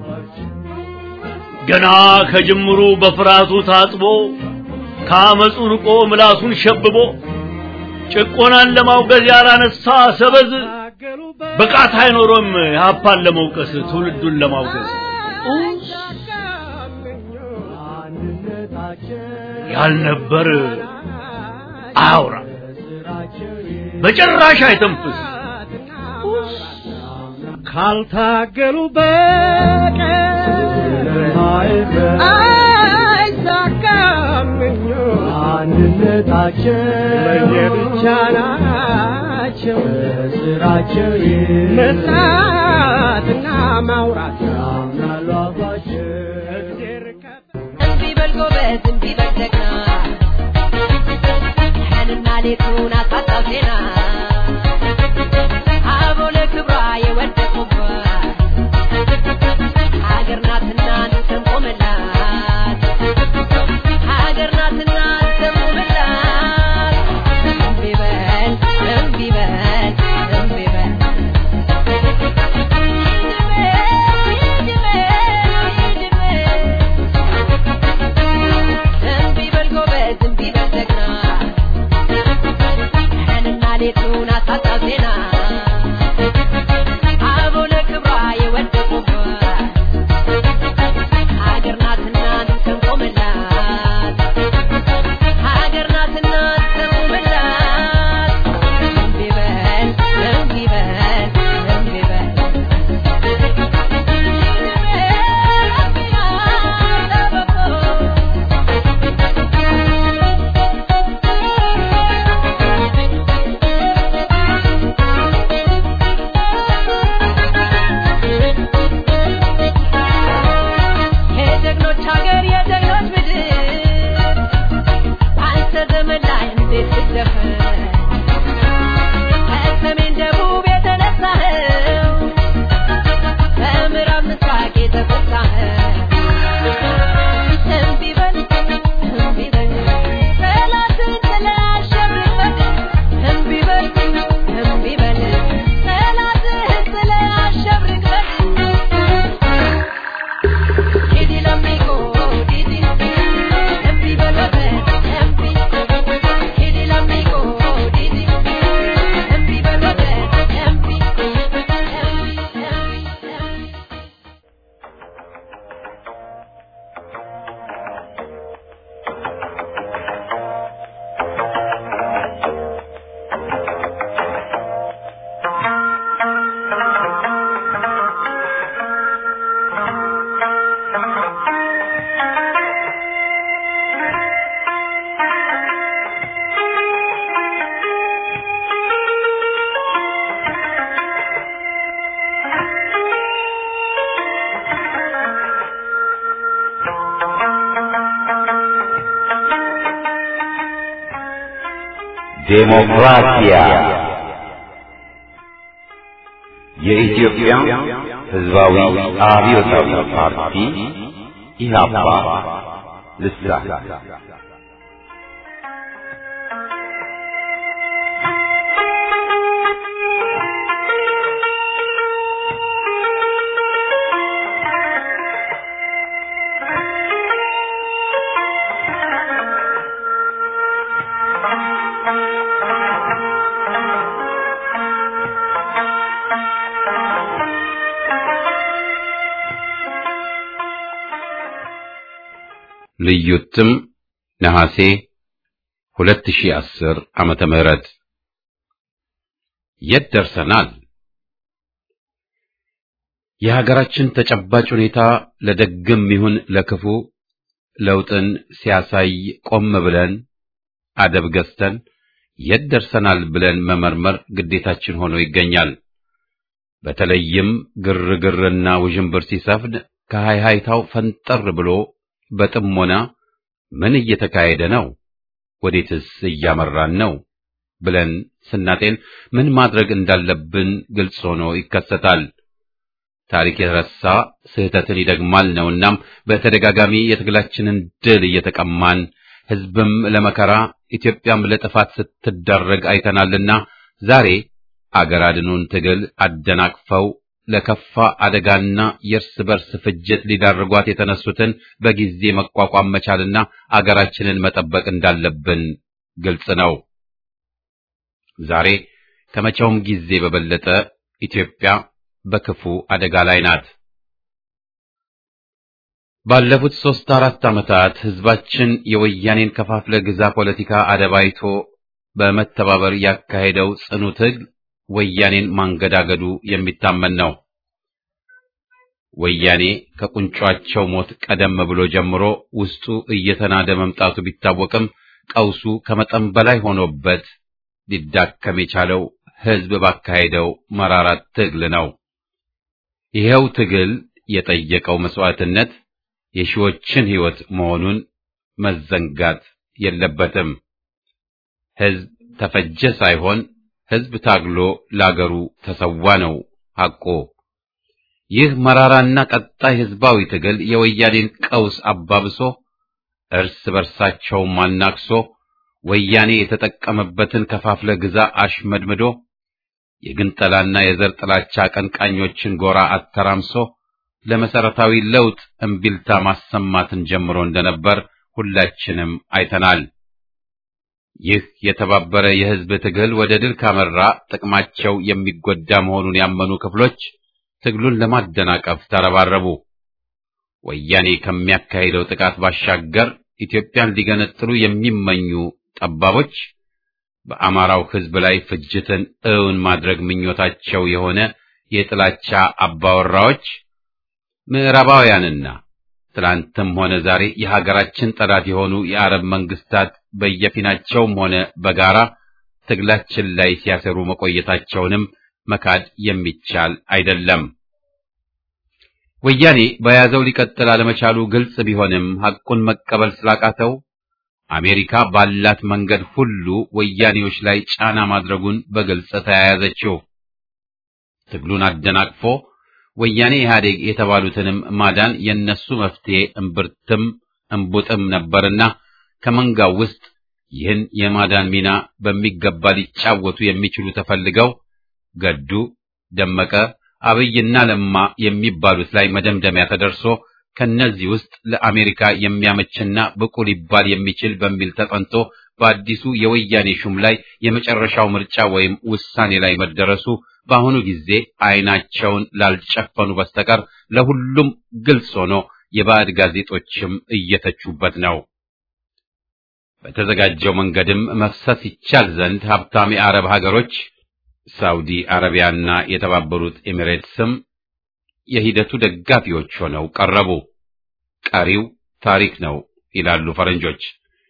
ገና ከጅምሩ በፍርሃቱ ታጥቦ ከአመፁ ርቆ ምላሱን ሸብቦ ጭቆናን ለማውገዝ ያላነሳ ሰበዝ ብቃት አይኖሮም ያፓን ለመውቀስ ትውልዱን ለማውገዝ ያልነበር አያውራ በጭራሽ አይተንፍስ ካልታገሉ በቀር አይሳካም ማንነታቸው ለየብቻ ናቸው በስራቸው መስራትና ማውራት ያምናሉ አፋቸው እግዜር እምቢ በል ጎበዝ እምቢ በል ጀግና ቀንና ሌቱን አሳጣው ዜና አበው ለክብሯ የወደቁባት ሀገር ናትና እንቆምላት ሀገር ናትና እንቆምላት እምቢ በል እምቢ በል እምቢ በል እምቢ በል ጎበዝ እምቢ በል ጀግና ቀንና ሌቱን አሳጣው ዜና አበው ለክብሯ የወደቁባት ሀገር ናትና እንቆምላት ሀገር ናትና እንቆምላት እምቢ በል እምቢ በል እምቢ በል የጀግኖች ሀገር የጀግኖች ምድር አንተ ዘመን ላይ እንዴት ትደፈር ከሰሜን ደቡብ የተነሳኸው ከምዕራብ ምስራቅ የተፈሳኸው እምቢ በል እምቢ በል ጠላትን ጥለህ አሸንፈን እምቢ በል እምቢ በል ጠላትህን ጥለህ አሸብርቀን Didi l'amico, Didi, empi veloce, empi. Didi l'amico, Didi, empi veloce, empi. Empi, empi, empi. ዴሞክራሲያ የኢትዮጵያ ሕዝባዊ አብዮታዊ ፓርቲ ኢህአፓ ልሳን ልዩ እትም ነሐሴ 2010 ዓመተ ምህረት የት ደርሰናል? የሀገራችን ተጨባጭ ሁኔታ ለደግም ይሁን ለክፉ ለውጥን ሲያሳይ ቆም ብለን አደብ ገዝተን የት ደርሰናል ብለን መመርመር ግዴታችን ሆኖ ይገኛል። በተለይም ግርግርና ውዥንብር ሲሰፍን ከሃይሃይታው ፈንጠር ብሎ በጥሞና ምን እየተካሄደ ነው? ወዴትስ እያመራን ነው? ብለን ስናጤን ምን ማድረግ እንዳለብን ግልጽ ሆኖ ይከሰታል። ታሪክ የረሳ ስህተትን ይደግማል ነውናም በተደጋጋሚ የትግላችንን ድል እየተቀማን ሕዝብም ለመከራ ኢትዮጵያም ለጥፋት ስትዳረግ አይተናልና ዛሬ አገር አድኑን ትግል አደናቅፈው ለከፋ አደጋና የእርስ በርስ ፍጅት ሊዳርጓት የተነሱትን በጊዜ መቋቋም መቻልና አገራችንን መጠበቅ እንዳለብን ግልጽ ነው። ዛሬ ከመቼውም ጊዜ በበለጠ ኢትዮጵያ በክፉ አደጋ ላይ ናት። ባለፉት ሦስት አራት ዓመታት ሕዝባችን የወያኔን ከፋፍለ ግዛ ፖለቲካ አደባይቶ በመተባበር ያካሄደው ጽኑ ትግል ወያኔን ማንገዳገዱ የሚታመን ነው። ወያኔ ከቁንጯቸው ሞት ቀደም ብሎ ጀምሮ ውስጡ እየተናደ መምጣቱ ቢታወቅም ቀውሱ ከመጠን በላይ ሆኖበት ሊዳከም የቻለው ሕዝብ ባካሄደው መራራ ትግል ነው። ይኸው ትግል የጠየቀው መስዋዕትነት የሺዎችን ሕይወት መሆኑን መዘንጋት የለበትም። ሕዝብ ተፈጀ ሳይሆን ሕዝብ ታግሎ ለአገሩ ተሰዋ ነው ሐቆ። ይህ መራራና ቀጣይ ሕዝባዊ ትግል የወያኔን ቀውስ አባብሶ እርስ በርሳቸው ማናክሶ ወያኔ የተጠቀመበትን ከፋፍለ ግዛ አሽመድምዶ የግንጠላና የዘር ጥላቻ አቀንቃኞችን ጎራ አተራምሶ ለመሰረታዊ ለውጥ እምቢልታ ማሰማትን ጀምሮ እንደነበር ሁላችንም አይተናል። ይህ የተባበረ የሕዝብ ትግል ወደ ድል ካመራ ጥቅማቸው የሚጎዳ መሆኑን ያመኑ ክፍሎች ትግሉን ለማደናቀፍ ተረባረቡ። ወያኔ ከሚያካሂደው ጥቃት ባሻገር ኢትዮጵያን ሊገነጥሉ የሚመኙ ጠባቦች በአማራው ሕዝብ ላይ ፍጅትን እውን ማድረግ ምኞታቸው የሆነ የጥላቻ አባወራዎች ምዕራባውያንና ትላንትም ሆነ ዛሬ የሀገራችን ጠላት የሆኑ የአረብ መንግስታት በየፊናቸውም ሆነ በጋራ ትግላችን ላይ ሲያሰሩ መቆየታቸውንም መካድ የሚቻል አይደለም። ወያኔ በያዘው ሊቀጥል አለመቻሉ ግልጽ ቢሆንም ሐቁን መቀበል ስላቃተው አሜሪካ ባላት መንገድ ሁሉ ወያኔዎች ላይ ጫና ማድረጉን በግልጽ ተያያዘችው። ትግሉን አደናቅፎ ወያኔ ኢህአዴግ የተባሉትንም ማዳን የነሱ መፍትሄ እምብርትም እምቡጥም ነበርና ከመንጋው ውስጥ ይህን የማዳን ሚና በሚገባ ሊጫወቱ የሚችሉ ተፈልገው ገዱ፣ ደመቀ፣ አብይና ለማ የሚባሉት ላይ መደምደሚያ ተደርሶ ከነዚህ ውስጥ ለአሜሪካ የሚያመችና ብቁ ሊባል የሚችል በሚል ተጠንቶ በአዲሱ የወያኔ ሹም ላይ የመጨረሻው ምርጫ ወይም ውሳኔ ላይ መደረሱ በአሁኑ ጊዜ አይናቸውን ላልጨፈኑ በስተቀር ለሁሉም ግልጽ ሆኖ የባዕድ ጋዜጦችም እየተቹበት ነው። በተዘጋጀው መንገድም መፍሰስ ይቻል ዘንድ ሀብታም የአረብ ሀገሮች ሳውዲ አረቢያና የተባበሩት ኤሚሬትስም የሂደቱ ደጋፊዎች ሆነው ቀረቡ። ቀሪው ታሪክ ነው ይላሉ ፈረንጆች።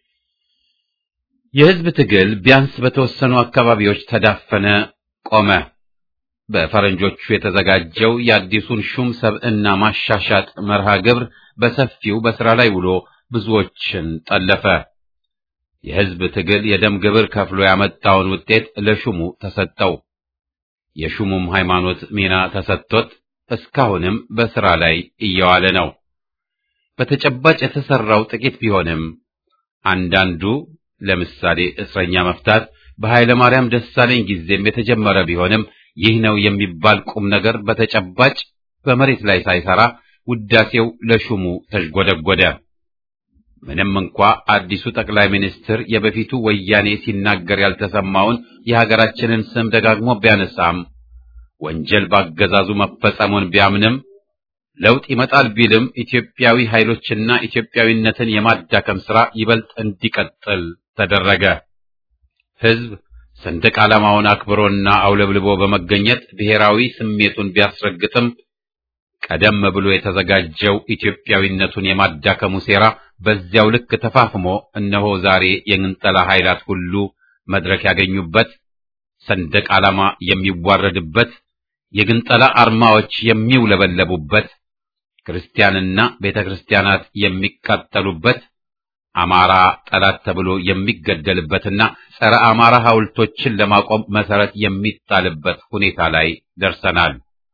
የሕዝብ ትግል ቢያንስ በተወሰኑ አካባቢዎች ተዳፈነ፣ ቆመ። በፈረንጆቹ የተዘጋጀው የአዲሱን ሹም ሰብዕና ማሻሻጥ መርሃ ግብር በሰፊው በሥራ ላይ ውሎ ብዙዎችን ጠለፈ። የሕዝብ ትግል የደም ግብር ከፍሎ ያመጣውን ውጤት ለሹሙ ተሰጠው። የሹሙም ሃይማኖት ሚና ተሰጥቶት እስካሁንም በሥራ ላይ እየዋለ ነው። በተጨባጭ የተሰራው ጥቂት ቢሆንም አንዳንዱ ለምሳሌ እስረኛ መፍታት በኃይለ ማርያም ደሳለኝ ጊዜም የተጀመረ ቢሆንም ይህ ነው የሚባል ቁም ነገር በተጨባጭ በመሬት ላይ ሳይሰራ ውዳሴው ለሹሙ ተዥጎደጎደ። ምንም እንኳ አዲሱ ጠቅላይ ሚኒስትር የበፊቱ ወያኔ ሲናገር ያልተሰማውን የሀገራችንን ስም ደጋግሞ ቢያነሳም ወንጀል ባገዛዙ መፈጸሙን ቢያምንም ለውጥ ይመጣል ቢልም ኢትዮጵያዊ ኃይሎችና ኢትዮጵያዊነትን የማዳከም ሥራ ይበልጥ እንዲቀጥል ተደረገ። ሕዝብ ሰንደቅ ዓላማውን አክብሮና አውለብልቦ በመገኘት ብሔራዊ ስሜቱን ቢያስረግጥም ቀደም ብሎ የተዘጋጀው ኢትዮጵያዊነቱን የማዳከሙ ሴራ በዚያው ልክ ተፋፍሞ እነሆ ዛሬ የግንጠላ ኃይላት ሁሉ መድረክ ያገኙበት፣ ሰንደቅ ዓላማ የሚዋረድበት፣ የግንጠላ አርማዎች የሚውለበለቡበት፣ ክርስቲያንና ቤተ ክርስቲያናት የሚቃጠሉበት፣ አማራ ጠላት ተብሎ የሚገደልበትና ጸረ አማራ ሐውልቶችን ለማቆም መሰረት የሚጣልበት ሁኔታ ላይ ደርሰናል።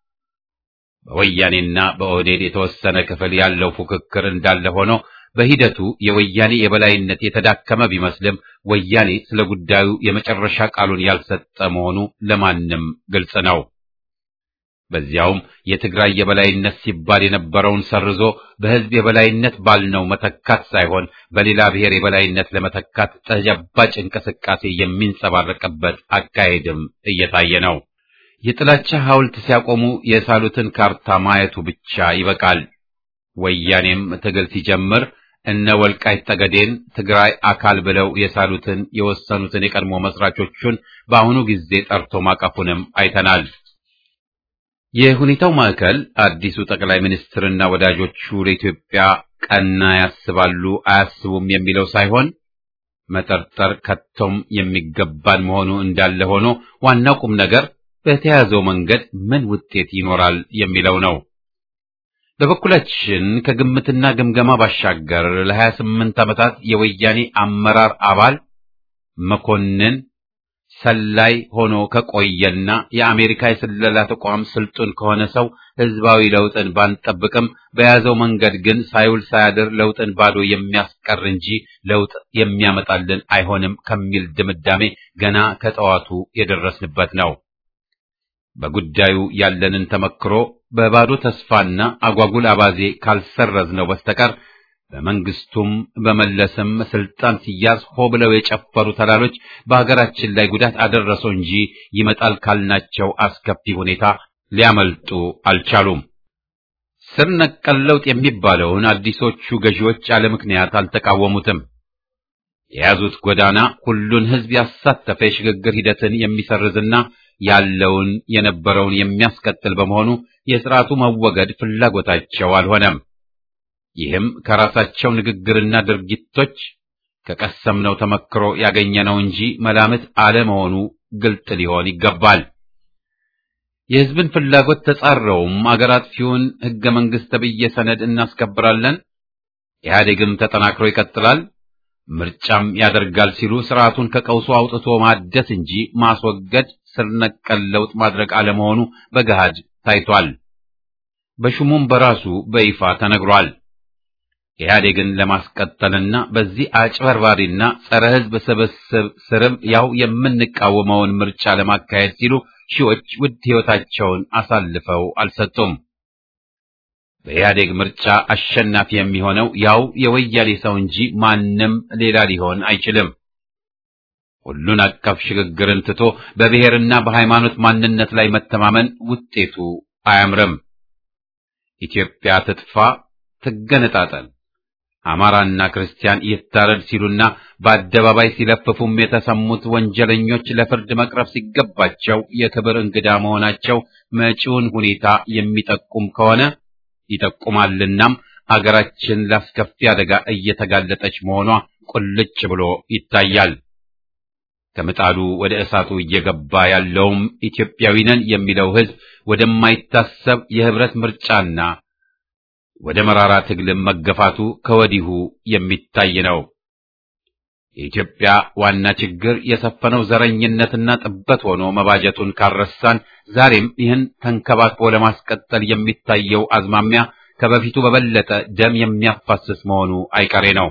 በወያኔና በኦህዴድ የተወሰነ ክፍል ያለው ፉክክር እንዳለ ሆኖ በሂደቱ የወያኔ የበላይነት የተዳከመ ቢመስልም ወያኔ ስለ ጉዳዩ የመጨረሻ ቃሉን ያልሰጠ መሆኑ ለማንም ግልጽ ነው። በዚያውም የትግራይ የበላይነት ሲባል የነበረውን ሰርዞ በሕዝብ የበላይነት ባልነው መተካት ሳይሆን በሌላ ብሔር የበላይነት ለመተካት ተጨባጭ እንቅስቃሴ የሚንጸባረቅበት አካሄድም እየታየ ነው። የጥላቻ ሐውልት ሲያቆሙ የሳሉትን ካርታ ማየቱ ብቻ ይበቃል። ወያኔም ትግል ሲጀምር እነ ወልቃይት ጠገዴን ትግራይ አካል ብለው የሳሉትን የወሰኑትን የቀድሞ መስራቾቹን በአሁኑ ጊዜ ጠርቶ ማቀፉንም አይተናል። የሁኔታው ማዕከል አዲሱ ጠቅላይ ሚኒስትርና ወዳጆቹ ለኢትዮጵያ ቀና ያስባሉ አያስቡም የሚለው ሳይሆን መጠርጠር ከቶም የሚገባን መሆኑ እንዳለ ሆኖ ዋናው ቁም ነገር በተያዘው መንገድ ምን ውጤት ይኖራል የሚለው ነው። በበኩላችን ከግምትና ግምገማ ባሻገር ለ28 ዓመታት የወያኔ አመራር አባል መኮንን ሰላይ ሆኖ ከቆየና የአሜሪካ የስለላ ተቋም ስልጡን ከሆነ ሰው ህዝባዊ ለውጥን ባንጠብቅም በያዘው መንገድ ግን ሳይውል ሳያድር ለውጥን ባዶ የሚያስቀር እንጂ ለውጥ የሚያመጣልን አይሆንም ከሚል ድምዳሜ ገና ከጠዋቱ የደረስንበት ነው። በጉዳዩ ያለንን ተመክሮ በባዶ ተስፋና አጓጉል አባዜ ካልሰረዝነው በስተቀር በመንግስቱም በመለስም ስልጣን ሲያዝ ሆ ብለው የጨፈሩ ተላሎች በሀገራችን ላይ ጉዳት አደረሰው እንጂ ይመጣል ካልናቸው አስከፊ ሁኔታ ሊያመልጡ አልቻሉም። ስር ነቀል ለውጥ የሚባለውን አዲሶቹ ገዢዎች ያለ ምክንያት አልተቃወሙትም። የያዙት ጎዳና ሁሉን ህዝብ ያሳተፈ የሽግግር ሂደትን የሚሰርዝና ያለውን የነበረውን የሚያስቀጥል በመሆኑ የስርዓቱ መወገድ ፍላጎታቸው አልሆነም። ይህም ከራሳቸው ንግግርና ድርጊቶች ከቀሰምነው ተመክሮ ያገኘነው እንጂ መላምት አለመሆኑ ግልጥ ሊሆን ይገባል። የህዝብን ፍላጎት ተጻረውም አገር አጥፊውን ህገ መንግስት ተብዬ ሰነድ እናስከብራለን፣ ኢህአዴግም ተጠናክሮ ይቀጥላል፣ ምርጫም ያደርጋል ሲሉ ስርዓቱን ከቀውሱ አውጥቶ ማደስ እንጂ ማስወገድ ስር ነቀል ለውጥ ማድረግ አለመሆኑ በገሃድ ታይቷል። በሹሙም በራሱ በይፋ ተነግሯል። ኢህአዴግን ለማስቀጠልና በዚህ አጭበርባሪና ጸረ ህዝብ ስብስብ ስርም ያው የምንቃወመውን ምርጫ ለማካሄድ ሲሉ ሺዎች ውድ ህይወታቸውን አሳልፈው አልሰጡም። በኢህአዴግ ምርጫ አሸናፊ የሚሆነው ያው የወያኔ ሰው እንጂ ማንም ሌላ ሊሆን አይችልም። ሁሉን አቀፍ ሽግግርን ትቶ በብሔርና በሃይማኖት ማንነት ላይ መተማመን ውጤቱ አያምርም። ኢትዮጵያ ትጥፋ፣ ትገነጣጠል፣ አማራና ክርስቲያን ይታረድ ሲሉና በአደባባይ ሲለፍፉም የተሰሙት ወንጀለኞች ለፍርድ መቅረብ ሲገባቸው የክብር እንግዳ መሆናቸው መጪውን ሁኔታ የሚጠቁም ከሆነ ይጠቁማልናም አገራችን ላስከፊ አደጋ እየተጋለጠች መሆኗ ቁልጭ ብሎ ይታያል። ከምጣዱ ወደ እሳቱ እየገባ ያለውም ኢትዮጵያዊ ነን የሚለው ህዝብ ወደማይታሰብ የህብረት ምርጫና ወደ መራራ ትግልም መገፋቱ ከወዲሁ የሚታይ ነው። የኢትዮጵያ ዋና ችግር የሰፈነው ዘረኝነትና ጥበት ሆኖ መባጀቱን ካረሳን ዛሬም ይህን ተንከባክቦ ለማስቀጠል የሚታየው አዝማሚያ ከበፊቱ በበለጠ ደም የሚያፋስስ መሆኑ አይቀሬ ነው።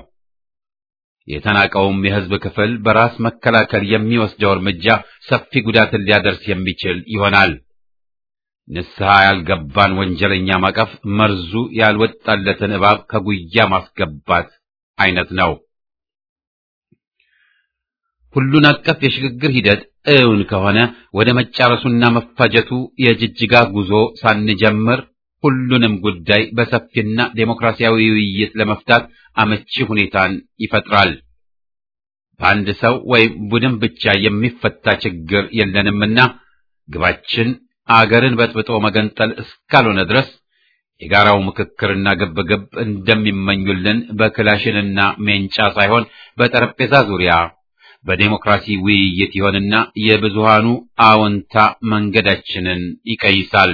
የተናቀውም የህዝብ ክፍል በራስ መከላከል የሚወስደው እርምጃ ሰፊ ጉዳትን ሊያደርስ የሚችል ይሆናል። ንስሐ ያልገባን ወንጀለኛ ማቀፍ መርዙ ያልወጣለትን እባብ ከጉያ ማስገባት አይነት ነው። ሁሉን አቀፍ የሽግግር ሂደት እውን ከሆነ ወደ መጫረሱና መፋጀቱ የጅጅጋ ጉዞ ሳንጀምር ሁሉንም ጉዳይ በሰፊና ዴሞክራሲያዊ ውይይት ለመፍታት አመቺ ሁኔታን ይፈጥራል። በአንድ ሰው ወይም ቡድን ብቻ የሚፈታ ችግር የለንምና ግባችን አገርን በጥብጦ መገንጠል እስካልሆነ ድረስ የጋራው ምክክርና ግብግብ እንደሚመኙልን በክላሽንና ሜንጫ ሳይሆን በጠረጴዛ ዙሪያ በዴሞክራሲ ውይይት ይሆንና የብዙሃኑ አዎንታ መንገዳችንን ይቀይሳል።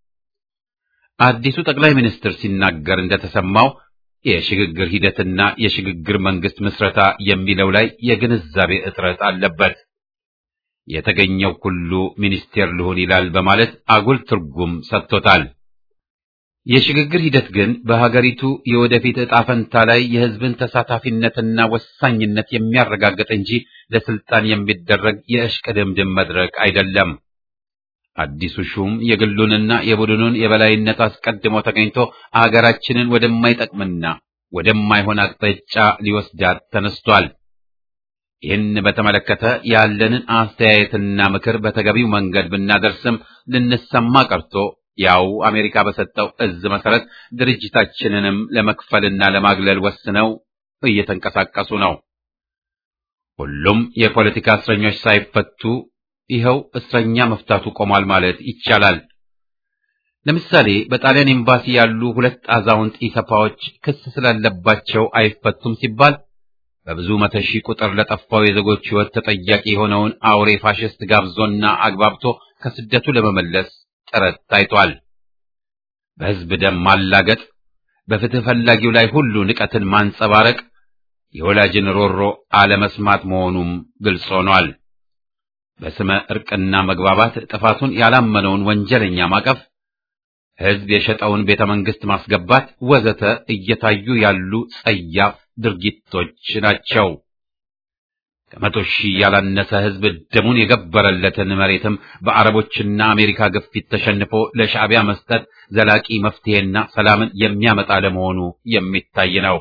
አዲሱ ጠቅላይ ሚኒስትር ሲናገር እንደተሰማው የሽግግር ሂደትና የሽግግር መንግስት ምስረታ የሚለው ላይ የግንዛቤ እጥረት አለበት። የተገኘው ሁሉ ሚኒስቴር ልሁን ይላል በማለት አጉል ትርጉም ሰጥቶታል። የሽግግር ሂደት ግን በሀገሪቱ የወደፊት ዕጣ ፈንታ ላይ የሕዝብን ተሳታፊነትና ወሳኝነት የሚያረጋግጥ እንጂ ለስልጣን የሚደረግ የእሽቅድምድም መድረክ አይደለም። አዲሱ ሹም የግሉንና የቡድኑን የበላይነት አስቀድሞ ተገኝቶ አገራችንን ወደማይጠቅምና ወደማይሆን አቅጣጫ ሊወስዳት ተነስቷል። ይህን በተመለከተ ያለንን አስተያየትና ምክር በተገቢው መንገድ ብናደርስም ልንሰማ ቀርቶ ያው አሜሪካ በሰጠው እዝ መሰረት ድርጅታችንንም ለመክፈልና ለማግለል ወስነው እየተንቀሳቀሱ ነው። ሁሉም የፖለቲካ እስረኞች ሳይፈቱ ይኸው እስረኛ መፍታቱ ቆሟል ማለት ይቻላል። ለምሳሌ በጣሊያን ኤምባሲ ያሉ ሁለት አዛውንት ኢሰፓዎች ክስ ስላለባቸው አይፈቱም ሲባል በብዙ መቶ ሺህ ቁጥር ለጠፋው የዜጎች ሕይወት ተጠያቂ የሆነውን አውሬ ፋሽስት ጋብዞና አግባብቶ ከስደቱ ለመመለስ ጥረት ታይቷል። በሕዝብ ደም ማላገጥ፣ በፍትህ ፈላጊው ላይ ሁሉ ንቀትን ማንጸባረቅ የወላጅን ሮሮ አለመስማት መሆኑም ግልጽ ሆኗል። በስመ ዕርቅና መግባባት ጥፋቱን ያላመነውን ወንጀለኛ ማቀፍ፣ ሕዝብ የሸጠውን ቤተ መንግሥት ማስገባት ወዘተ እየታዩ ያሉ ጸያፍ ድርጊቶች ናቸው። ከመቶ ሺህ ያላነሰ ሕዝብ ደሙን የገበረለትን መሬትም በአረቦችና አሜሪካ ግፊት ተሸንፎ ለሻዕቢያ መስጠት ዘላቂ መፍትሄና ሰላምን የሚያመጣ ለመሆኑ የሚታይ ነው።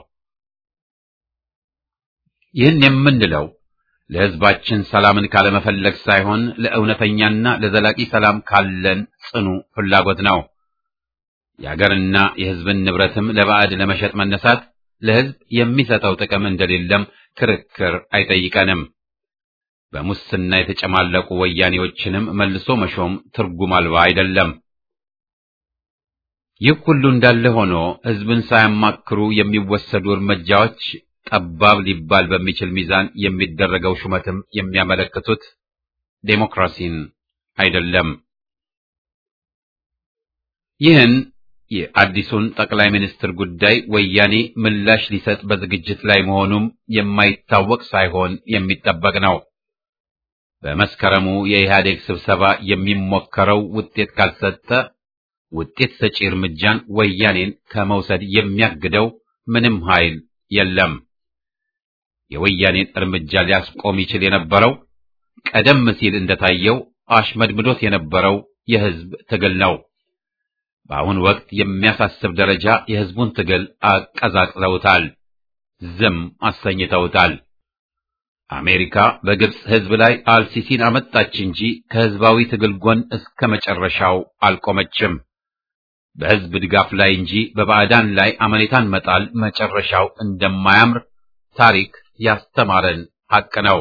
ይህን የምንለው ለሕዝባችን ሰላምን ካለመፈለግ ሳይሆን ለእውነተኛና ለዘላቂ ሰላም ካለን ጽኑ ፍላጎት ነው። የአገርና የሕዝብን ንብረትም ለባዕድ ለመሸጥ መነሳት ለሕዝብ የሚሰጠው ጥቅም እንደሌለም ክርክር አይጠይቀንም። በሙስና የተጨማለቁ ወያኔዎችንም መልሶ መሾም ትርጉም አልባ አይደለም። ይህ ሁሉ እንዳለ ሆኖ ሕዝብን ሳያማክሩ የሚወሰዱ እርምጃዎች ጠባብ ሊባል በሚችል ሚዛን የሚደረገው ሹመትም የሚያመለክቱት ዴሞክራሲን አይደለም። ይህን የአዲሱን ጠቅላይ ሚኒስትር ጉዳይ ወያኔ ምላሽ ሊሰጥ በዝግጅት ላይ መሆኑም የማይታወቅ ሳይሆን የሚጠበቅ ነው። በመስከረሙ የኢህአዴግ ስብሰባ የሚሞከረው ውጤት ካልሰጠ ውጤት ሰጪ እርምጃን ወያኔን ከመውሰድ የሚያግደው ምንም ኃይል የለም። የወያኔን እርምጃ ሊያስቆም ይችል የነበረው ቀደም ሲል እንደታየው አሽመድምዶት የነበረው የህዝብ ትግል ነው። በአሁን ወቅት የሚያሳስብ ደረጃ የህዝቡን ትግል አቀዛቅዘውታል፣ ዝም አሰኝተውታል። አሜሪካ በግብፅ ህዝብ ላይ አልሲሲን አመጣች እንጂ ከህዝባዊ ትግል ጎን እስከ መጨረሻው አልቆመችም። በህዝብ ድጋፍ ላይ እንጂ በባዕዳን ላይ አመኔታን መጣል መጨረሻው እንደማያምር ታሪክ ያስተማረን ሐቅ ነው።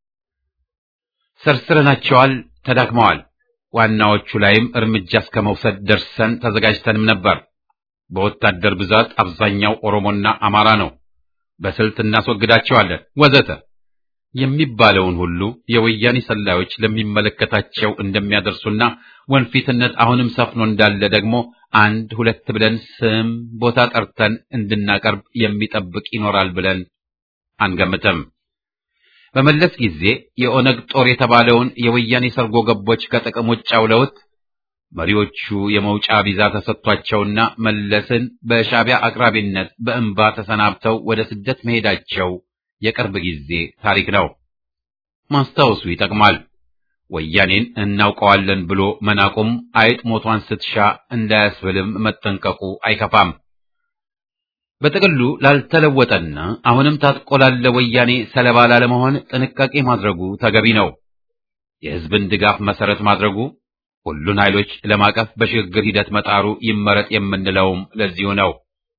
ሰርስረናቸዋል፣ ተዳክመዋል። ዋናዎቹ ላይም እርምጃ እስከ መውሰድ ደርሰን ተዘጋጅተንም ነበር። በወታደር ብዛት አብዛኛው ኦሮሞና አማራ ነው፣ በስልት እናስወግዳቸዋለን ወዘተ የሚባለውን ሁሉ የወያኔ ሰላዮች ለሚመለከታቸው እንደሚያደርሱና ወንፊትነት አሁንም ሰፍኖ እንዳለ ደግሞ አንድ ሁለት ብለን ስም ቦታ ጠርተን እንድናቀርብ የሚጠብቅ ይኖራል ብለን አንገምትም። በመለስ ጊዜ የኦነግ ጦር የተባለውን የወያኔ ሰርጎ ገቦች ከጥቅም ውጭ አውለውት መሪዎቹ የመውጫ ቪዛ ተሰጥቷቸውና መለስን በሻዕቢያ አቅራቢነት በእንባ ተሰናብተው ወደ ስደት መሄዳቸው የቅርብ ጊዜ ታሪክ ነው። ማስታወሱ ይጠቅማል። ወያኔን እናውቀዋለን ብሎ መናቁም አይጥ ሞቷን ስትሻ እንዳያስብልም መጠንቀቁ አይከፋም። በጥቅሉ ላልተለወጠና አሁንም ታጥቆ ላለ ወያኔ ሰለባ ላለመሆን ጥንቃቄ ማድረጉ ተገቢ ነው። የሕዝብን ድጋፍ መሰረት ማድረጉ፣ ሁሉን ኃይሎች ለማቀፍ በሽግግር ሂደት መጣሩ ይመረጥ የምንለውም ለዚሁ ነው።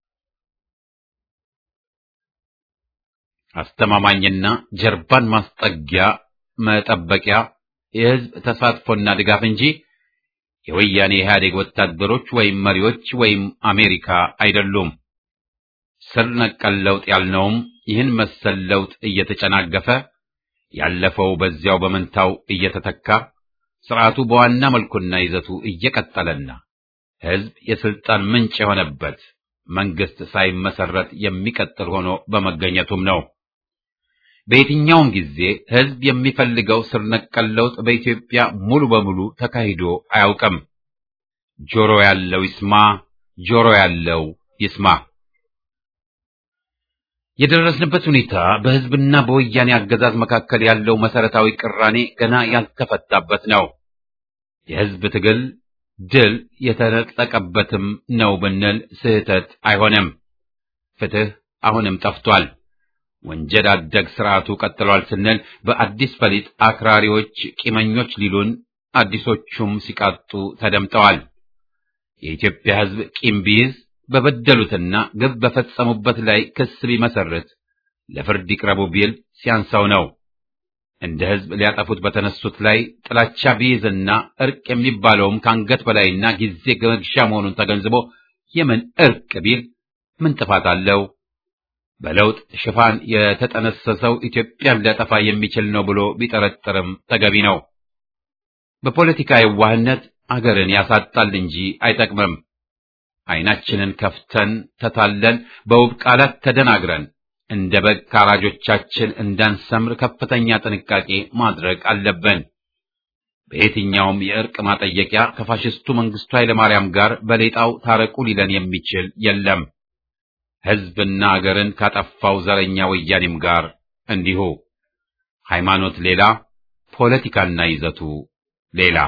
አስተማማኝና ጀርባን ማስጠጊያ መጠበቂያ የሕዝብ ተሳትፎና ድጋፍ እንጂ የወያኔ ኢህአዴግ ወታደሮች ወይም መሪዎች ወይም አሜሪካ አይደሉም። ስር ነቀል ለውጥ ያልነውም ይህን መሰል ለውጥ እየተጨናገፈ ያለፈው በዚያው በመንታው እየተተካ ስርዓቱ በዋና መልኩና ይዘቱ እየቀጠለና ሕዝብ የስልጣን ምንጭ የሆነበት መንግስት ሳይመሰረት የሚቀጥል ሆኖ በመገኘቱም ነው። በየትኛውም ጊዜ ሕዝብ የሚፈልገው ስር ነቀል ለውጥ በኢትዮጵያ ሙሉ በሙሉ ተካሂዶ አያውቅም። ጆሮ ያለው ይስማ፣ ጆሮ ያለው ይስማ። የደረስንበት ሁኔታ በሕዝብና በወያኔ አገዛዝ መካከል ያለው መሰረታዊ ቅራኔ ገና ያልተፈታበት ነው። የሕዝብ ትግል ድል የተነጠቀበትም ነው ብንል ስህተት አይሆንም። ፍትህ አሁንም ጠፍቷል። ወንጀል አደግ ስርዓቱ ቀጥሏል ስንል በአዲስ ፈሊጥ አክራሪዎች ቂመኞች ሊሉን፣ አዲሶቹም ሲቃጡ ተደምጠዋል። የኢትዮጵያ ሕዝብ ቂም ቢይዝ በበደሉትና ግብ በፈጸሙበት ላይ ክስ ቢመሰርት ለፍርድ ይቅረቡ ቢል ሲያንሳው ነው። እንደ ሕዝብ ሊያጠፉት በተነሱት ላይ ጥላቻ ቢይዝና እርቅ የሚባለውም ከአንገት በላይና ጊዜ መግዣ መሆኑን ተገንዝቦ የምን እርቅ ቢል ምን ጥፋት አለው? በለውጥ ሽፋን የተጠነሰሰው ኢትዮጵያን ሊያጠፋ የሚችል ነው ብሎ ቢጠረጥርም ተገቢ ነው። በፖለቲካ የዋህነት አገርን ያሳጣል እንጂ አይጠቅምም። ዓይናችንን ከፍተን ተታለን በውብ ቃላት ተደናግረን እንደ በግ ካራጆቻችን እንዳንሰምር ከፍተኛ ጥንቃቄ ማድረግ አለብን። በየትኛውም የእርቅ ማጠየቂያ ከፋሽስቱ መንግስቱ ኃይለማርያም ጋር በሌጣው ታረቁ ሊለን የሚችል የለም። ሕዝብና አገርን ካጠፋው ዘረኛ ወያኔም ጋር እንዲሁ። ሃይማኖት ሌላ፣ ፖለቲካና ይዘቱ ሌላ።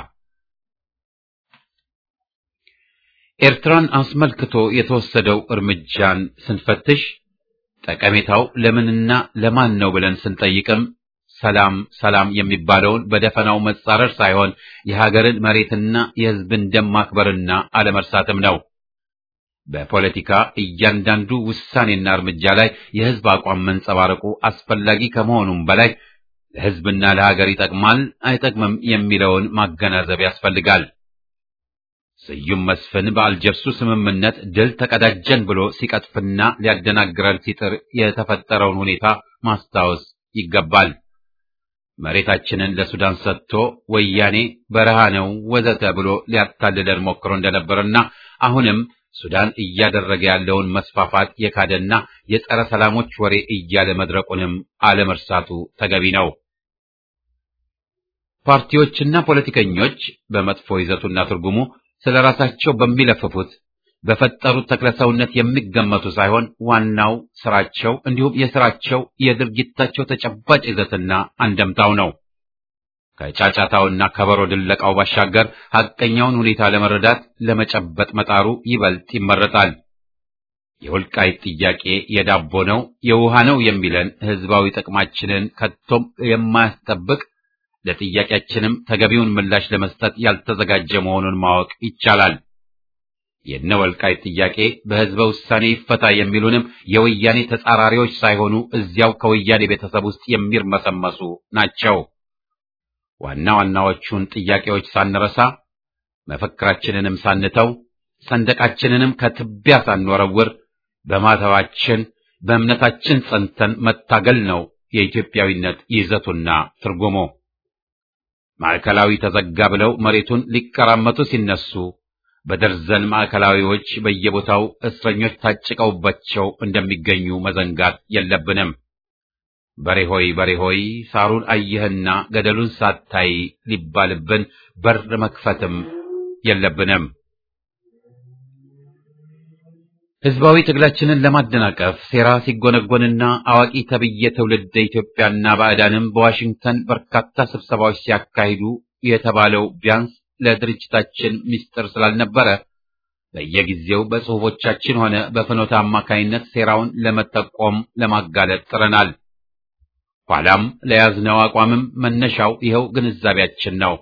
ኤርትራን አስመልክቶ የተወሰደው እርምጃን ስንፈትሽ ጠቀሜታው ለምንና ለማን ነው ብለን ስንጠይቅም ሰላም ሰላም የሚባለውን በደፈናው መጻረር ሳይሆን የሀገርን መሬትና የሕዝብን ደም ማክበርና አለመርሳትም ነው። በፖለቲካ እያንዳንዱ ውሳኔና እርምጃ ላይ የሕዝብ አቋም መንጸባረቁ አስፈላጊ ከመሆኑም በላይ ለሕዝብና ለሀገር ይጠቅማል አይጠቅምም የሚለውን ማገናዘብ ያስፈልጋል። ስዩም መስፍን በአልጀርሱ ስምምነት ድል ተቀዳጀን ብሎ ሲቀጥፍና ሊያደናግረን ሲጥር የተፈጠረውን ሁኔታ ማስታወስ ይገባል። መሬታችንን ለሱዳን ሰጥቶ ወያኔ በረሃ ነው ወዘተ ብሎ ሊያታልለን ሞክሮ እንደነበርና አሁንም ሱዳን እያደረገ ያለውን መስፋፋት የካደና የጸረ ሰላሞች ወሬ እያለ መድረቁንም አለመርሳቱ ተገቢ ነው። ፓርቲዎችና ፖለቲከኞች በመጥፎ ይዘቱና ትርጉሙ ስለ ራሳቸው በሚለፍፉት በፈጠሩት ተክለሰውነት የሚገመቱ ሳይሆን ዋናው ስራቸው እንዲሁም የስራቸው የድርጊታቸው ተጨባጭ ይዘትና አንደምታው ነው። ከጫጫታውና ከበሮ ድለቃው ባሻገር ሐቀኛውን ሁኔታ ለመረዳት ለመጨበጥ መጣሩ ይበልጥ ይመረጣል። የወልቃይት ጥያቄ የዳቦ ነው የውሃ ነው የሚለን ህዝባዊ ጥቅማችንን ከቶም የማያስጠብቅ ለጥያቄያችንም ተገቢውን ምላሽ ለመስጠት ያልተዘጋጀ መሆኑን ማወቅ ይቻላል። የነ ወልቃይት ጥያቄ በህዝበ ውሳኔ ይፈታ የሚሉንም የወያኔ ተጻራሪዎች ሳይሆኑ እዚያው ከወያኔ ቤተሰብ ውስጥ የሚርመሰመሱ ናቸው። ዋና ዋናዎቹን ጥያቄዎች ሳንረሳ መፈክራችንንም ሳንተው ሰንደቃችንንም ከትቢያ ሳንወረውር በማተባችን በእምነታችን ጸንተን መታገል ነው የኢትዮጵያዊነት ይዘቱና ትርጉሙ። ማዕከላዊ ተዘጋ ብለው መሬቱን ሊቀራመቱ ሲነሱ በደርዘን ማዕከላዊዎች በየቦታው እስረኞች ታጭቀውባቸው እንደሚገኙ መዘንጋት የለብንም። በሬሆይ በሬሆይ ሳሩን አየህና ገደሉን ሳታይ ሊባልብን በር መክፈትም የለብንም። ህዝባዊ ትግላችንን ለማደናቀፍ ሴራ ሲጎነጎንና አዋቂ ተብዬ ትውልደ ኢትዮጵያና ባዕዳንም በዋሽንግተን በርካታ ስብሰባዎች ሲያካሂዱ የተባለው ቢያንስ ለድርጅታችን ምስጢር ስላልነበረ በየጊዜው በጽሑፎቻችን ሆነ በፍኖተ አማካይነት ሴራውን ለመጠቆም ለማጋለጥ ጥረናል። ኋላም ለያዝነው አቋምም መነሻው ይኸው ግንዛቤያችን ነው።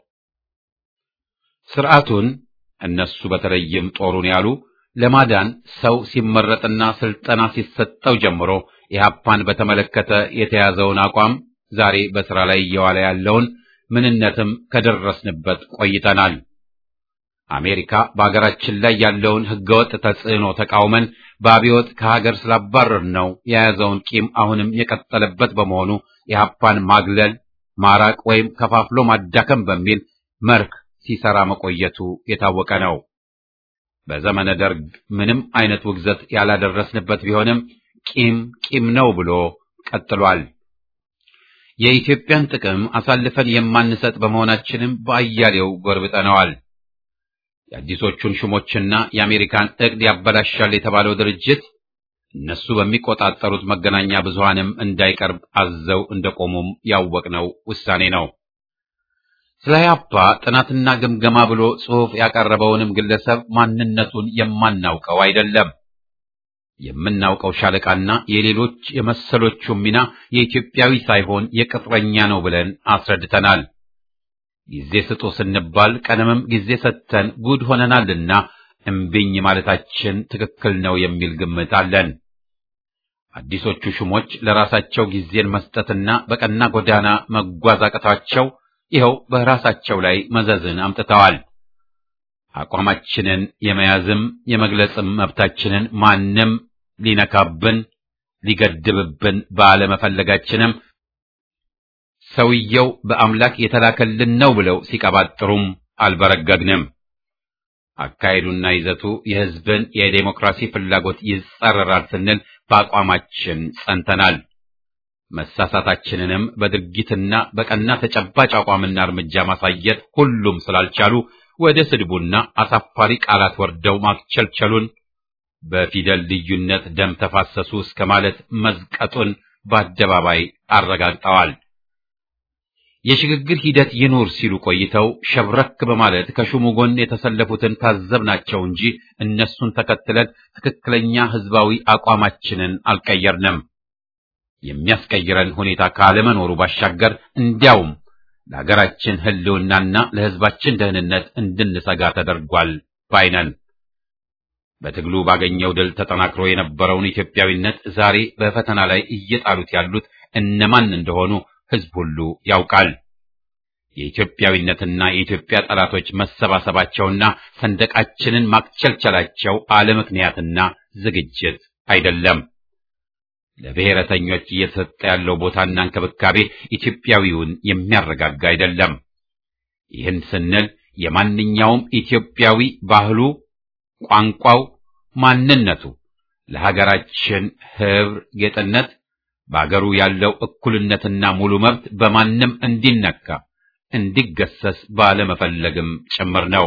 ስርዓቱን እነሱ በተለይም ጦሩን ያሉ ለማዳን ሰው ሲመረጥና ስልጠና ሲሰጠው ጀምሮ ኢህአፓን በተመለከተ የተያዘውን አቋም ዛሬ በሥራ ላይ እየዋለ ያለውን ምንነትም ከደረስንበት ቆይተናል። አሜሪካ በአገራችን ላይ ያለውን ህገወጥ ተጽዕኖ ተቃውመን በአብዮት ከሀገር ስላባረር ነው የያዘውን ቂም አሁንም የቀጠለበት በመሆኑ ኢህአፓን ማግለል፣ ማራቅ ወይም ከፋፍሎ ማዳከም በሚል መርህ ሲሰራ መቆየቱ የታወቀ ነው። በዘመነ ደርግ ምንም አይነት ውግዘት ያላደረስንበት ቢሆንም ቂም ቂም ነው ብሎ ቀጥሏል። የኢትዮጵያን ጥቅም አሳልፈን የማንሰጥ በመሆናችንም በአያሌው ጎርብጠነዋል። የአዲሶቹን ሹሞችና የአሜሪካን እቅድ ያበላሻል የተባለው ድርጅት እነሱ በሚቆጣጠሩት መገናኛ ብዙሃንም እንዳይቀርብ አዘው እንደቆሙም ያወቅነው ውሳኔ ነው። ስለ ኢህአፓ ጥናትና ግምገማ ብሎ ጽሑፍ ያቀረበውንም ግለሰብ ማንነቱን የማናውቀው አይደለም። የምናውቀው ሻለቃና የሌሎች የመሰሎቹ ሚና የኢትዮጵያዊ ሳይሆን የቅጥረኛ ነው ብለን አስረድተናል። ጊዜ ስጡ ስንባል ቀደምም ጊዜ ሰጥተን ጉድ ሆነናልና እምቢኝ ማለታችን ትክክል ነው የሚል ግምት አለን። አዲሶቹ ሹሞች ለራሳቸው ጊዜን መስጠትና በቀና ጎዳና መጓዝ አቅቷቸው ይኸው በራሳቸው ላይ መዘዝን አምጥተዋል። አቋማችንን የመያዝም የመግለጽም መብታችንን ማንም ሊነካብን ሊገድብብን ባለመፈለጋችንም ሰውየው በአምላክ የተላከልን ነው ብለው ሲቀባጥሩም አልበረገግንም። አካሄዱና ይዘቱ የሕዝብን የዴሞክራሲ ፍላጎት ይጻረራል ስንል በአቋማችን ጸንተናል። መሳሳታችንንም በድርጊትና በቀና ተጨባጭ አቋምና እርምጃ ማሳየት ሁሉም ስላልቻሉ ወደ ስድቡና አሳፋሪ ቃላት ወርደው ማክቸልቸሉን በፊደል ልዩነት ደም ተፋሰሱ እስከ ማለት መዝቀጡን በአደባባይ አረጋግጠዋል። የሽግግር ሂደት ይኑር ሲሉ ቆይተው ሸብረክ በማለት ከሹሙ ጎን የተሰለፉትን ታዘብናቸው እንጂ እነሱን ተከትለን ትክክለኛ ሕዝባዊ አቋማችንን አልቀየርንም። የሚያስቀይረን ሁኔታ ካለመኖሩ ባሻገር እንዲያውም ለሀገራችን ሕልውናና ለሕዝባችን ደህንነት እንድንሰጋ ተደርጓል ባይነን። በትግሉ ባገኘው ድል ተጠናክሮ የነበረውን ኢትዮጵያዊነት ዛሬ በፈተና ላይ እየጣሉት ያሉት እነማን እንደሆኑ ሕዝብ ሁሉ ያውቃል። የኢትዮጵያዊነትና የኢትዮጵያ ጠላቶች መሰባሰባቸውና ሰንደቃችንን ማክቸልቸላቸው አለምክንያትና ዝግጅት አይደለም። ለብሔረተኞች እየተሰጠ ያለው ቦታና እንክብካቤ ኢትዮጵያዊውን የሚያረጋጋ አይደለም። ይህን ስንል የማንኛውም ኢትዮጵያዊ ባህሉ፣ ቋንቋው፣ ማንነቱ ለሀገራችን ህብር ጌጥነት በአገሩ ያለው እኩልነትና ሙሉ መብት በማንም እንዲነካ እንዲገሰስ ባለመፈለግም ጭምር ነው።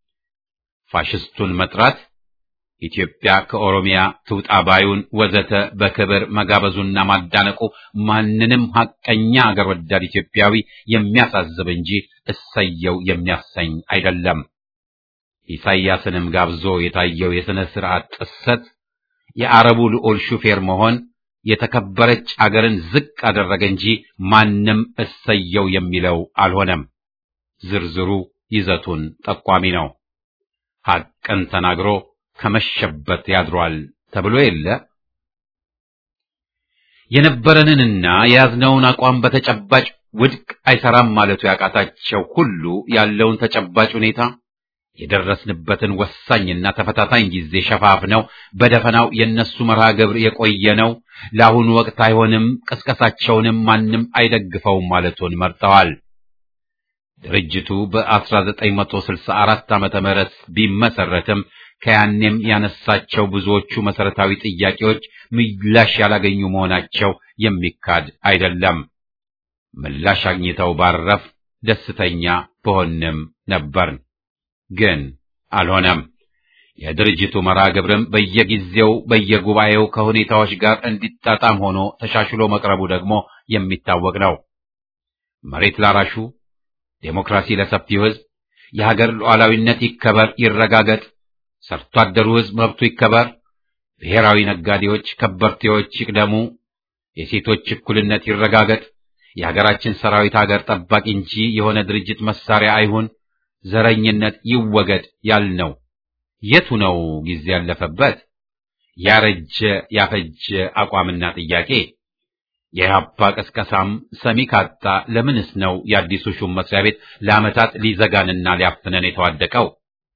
ፋሽስቱን መጥራት ኢትዮጵያ ከኦሮሚያ ትውጣ ባዩን ወዘተ በክብር መጋበዙና ማዳነቁ ማንንም ሐቀኛ አገር ወዳድ ኢትዮጵያዊ የሚያሳዝብ እንጂ እሰየው የሚያሰኝ አይደለም። ኢሳይያስንም ጋብዞ የታየው የሥነ ሥርዓት ጥሰት የአረቡ ልዑል ሹፌር መሆን የተከበረች አገርን ዝቅ አደረገ እንጂ ማንም እሰየው የሚለው አልሆነም። ዝርዝሩ ይዘቱን ጠቋሚ ነው። ሐቅን ተናግሮ ከመሸበት ያድሯል ተብሎ የለ። የነበረንንና የያዝነውን አቋም በተጨባጭ ውድቅ አይሰራም ማለቱ ያቃታቸው ሁሉ ያለውን ተጨባጭ ሁኔታ የደረስንበትን ወሳኝና ተፈታታኝ ጊዜ ሸፋፍነው በደፈናው የነሱ መርሃ ግብር የቆየ ነው፣ ለአሁኑ ወቅት አይሆንም፣ ቅስቀሳቸውንም ማንም አይደግፈውም ማለቱን መርጠዋል። ድርጅቱ በ1964 ዓመተ ምህረት ቢመሰረትም ከያኔም ያነሳቸው ብዙዎቹ መሰረታዊ ጥያቄዎች ምላሽ ያላገኙ መሆናቸው የሚካድ አይደለም። ምላሽ አግኝተው ባረፍ ደስተኛ በሆንም ነበርን። ግን አልሆነም። የድርጅቱ መርሃ ግብርም በየጊዜው በየጉባኤው ከሁኔታዎች ጋር እንዲጣጣም ሆኖ ተሻሽሎ መቅረቡ ደግሞ የሚታወቅ ነው። መሬት ላራሹ፣ ዴሞክራሲ ለሰፊው ሕዝብ፣ የሀገር ሉዓላዊነት ይከበር ይረጋገጥ፣ ሰርቶ አደሩ ሕዝብ መብቱ ይከበር፣ ብሔራዊ ነጋዴዎች ከበርቴዎች ይቅደሙ፣ የሴቶች እኩልነት ይረጋገጥ፣ የሀገራችን ሰራዊት ሀገር ጠባቂ እንጂ የሆነ ድርጅት መሳሪያ አይሁን ዘረኝነት ይወገድ ያልነው የቱ ነው ጊዜ ያለፈበት ያረጀ ያፈጀ አቋምና ጥያቄ? የኢህአፓ ቀስቀሳም ሰሚ ካጣ ለምንስ ነው የአዲሱ ሹም መስሪያ ቤት ለዓመታት ሊዘጋንና ሊያፍነን የተዋደቀው?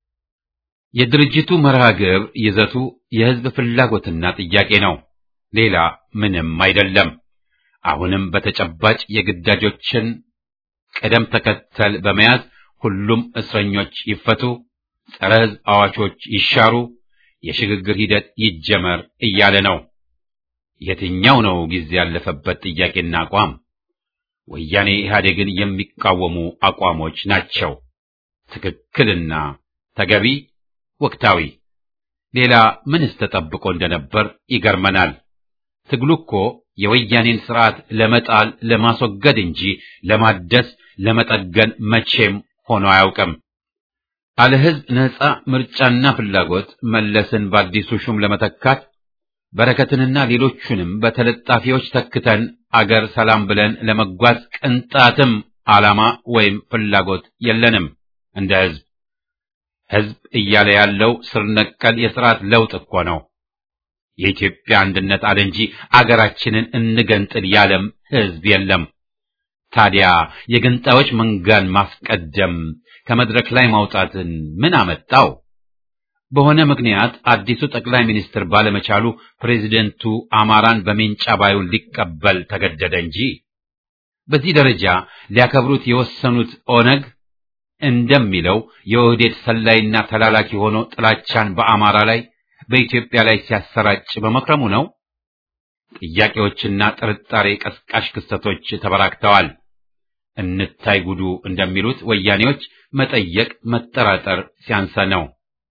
የድርጅቱ መርሃ ግብር ይዘቱ የህዝብ ፍላጎትና ጥያቄ ነው፣ ሌላ ምንም አይደለም። አሁንም በተጨባጭ የግዳጆችን ቅደም ተከተል በመያዝ ሁሉም እስረኞች ይፈቱ፣ ጸረ ሕዝብ አዋቾች ይሻሩ፣ የሽግግር ሂደት ይጀመር እያለ ነው። የትኛው ነው ጊዜ ያለፈበት ጥያቄና አቋም? ወያኔ ኢህአዴግን የሚቃወሙ አቋሞች ናቸው። ትክክልና ተገቢ፣ ወቅታዊ። ሌላ ምንስ ተጠብቆ እንደነበር ይገርመናል። ትግሉ እኮ የወያኔን ስርዓት ለመጣል ለማስወገድ እንጂ ለማደስ ለመጠገን መቼም ሆኖ አያውቅም። አለ ህዝብ ነጻ ምርጫና ፍላጎት መለስን በአዲሱ ሹም ለመተካት በረከትንና ሌሎቹንም በተለጣፊዎች ተክተን አገር ሰላም ብለን ለመጓዝ ቅንጣትም ዓላማ ወይም ፍላጎት የለንም። እንደ ህዝብ ህዝብ እያለ ያለው ስር ነቀል የስርዓት ለውጥ እኮ ነው። የኢትዮጵያ አንድነት አለ እንጂ አገራችንን እንገንጥል ያለም ህዝብ የለም። ታዲያ የገንጣዮች መንጋን ማስቀደም ከመድረክ ላይ ማውጣትን ምን አመጣው? በሆነ ምክንያት አዲሱ ጠቅላይ ሚኒስትር ባለመቻሉ ፕሬዚደንቱ አማራን በሜንጫ ባዩን ሊቀበል ተገደደ እንጂ በዚህ ደረጃ ሊያከብሩት የወሰኑት ኦነግ እንደሚለው የኦህዴድ ሰላይና ተላላኪ ሆኖ ጥላቻን በአማራ ላይ በኢትዮጵያ ላይ ሲያሰራጭ በመክረሙ ነው። ጥያቄዎችና ጥርጣሬ ቀስቃሽ ክስተቶች ተበራክተዋል። እንታይ ጉዱ እንደሚሉት ወያኔዎች መጠየቅ መጠራጠር ሲያንሰ ነው።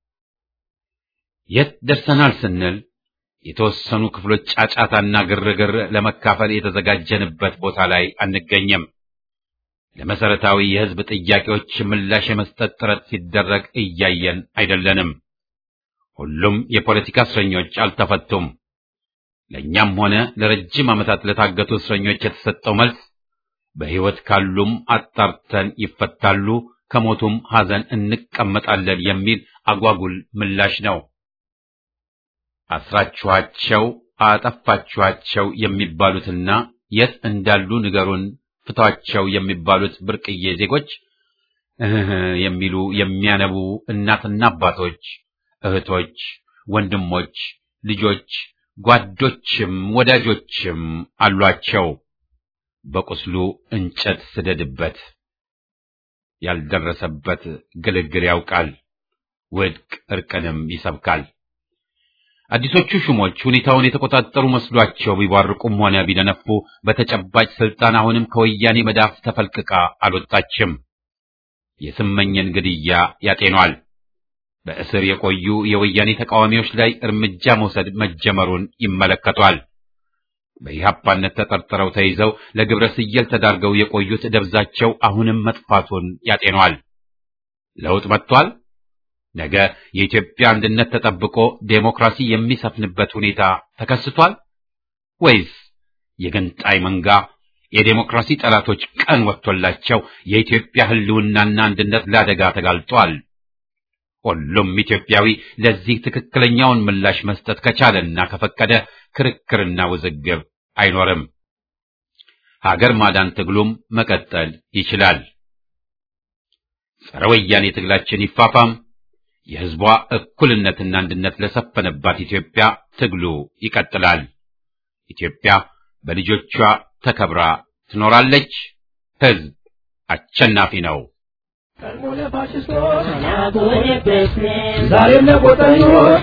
የት ደርሰናል ስንል የተወሰኑ ክፍሎች ጫጫታና ግርግር ለመካፈል የተዘጋጀንበት ቦታ ላይ አንገኝም። ለመሰረታዊ የሕዝብ ጥያቄዎች ምላሽ የመስጠት ጥረት ሲደረግ እያየን አይደለንም። ሁሉም የፖለቲካ እስረኞች አልተፈቱም። ለእኛም ሆነ ለረጅም ዓመታት ለታገቱ እስረኞች የተሰጠው መልስ በሕይወት ካሉም አጣርተን ይፈታሉ፣ ከሞቱም ሐዘን እንቀመጣለን የሚል አጓጉል ምላሽ ነው። አስራችኋቸው፣ አጠፋችኋቸው የሚባሉትና የት እንዳሉ ንገሩን፣ ፍቷቸው የሚባሉት ብርቅዬ ዜጎች እህ የሚሉ የሚያነቡ እናትና አባቶች፣ እህቶች፣ ወንድሞች፣ ልጆች፣ ጓዶችም ወዳጆችም አሏቸው። በቁስሉ እንጨት ስደድበት፣ ያልደረሰበት ግልግል ያውቃል፣ ውድቅ እርቅንም ይሰብካል። አዲሶቹ ሹሞች ሁኔታውን የተቆጣጠሩ መስሏቸው ቢቧርቁም ሆነ ቢደነፉ በተጨባጭ ስልጣን አሁንም ከወያኔ መዳፍ ተፈልቅቃ አልወጣችም። የስመኝን ግድያ ያጤኗል። በእስር የቆዩ የወያኔ ተቃዋሚዎች ላይ እርምጃ መውሰድ መጀመሩን ይመለከቷል። በኢህአፓነት ተጠርጥረው ተይዘው ለግብረ ስየል ተዳርገው የቆዩት ደብዛቸው አሁንም መጥፋቱን ያጤኗል። ለውጥ መጥቷል። ነገ የኢትዮጵያ አንድነት ተጠብቆ ዴሞክራሲ የሚሰፍንበት ሁኔታ ተከስቷል ወይስ የገንጣይ መንጋ የዴሞክራሲ ጠላቶች ቀን ወጥቶላቸው የኢትዮጵያ ሕልውናና አንድነት ለአደጋ ተጋልጧል? ሁሉም ኢትዮጵያዊ ለዚህ ትክክለኛውን ምላሽ መስጠት ከቻለና ከፈቀደ ክርክርና ውዝግብ አይኖርም። ሀገር ማዳን ትግሉም መቀጠል ይችላል። ጸረ ወያኔ ትግላችን ይፋፋም። የሕዝቧ እኩልነትና አንድነት ለሰፈነባት ኢትዮጵያ ትግሉ ይቀጥላል። ኢትዮጵያ በልጆቿ ተከብራ ትኖራለች። ሕዝብ አሸናፊ ነው። ቀድሞ ለፋሽስቶች ዛሬም ለቆጠኞች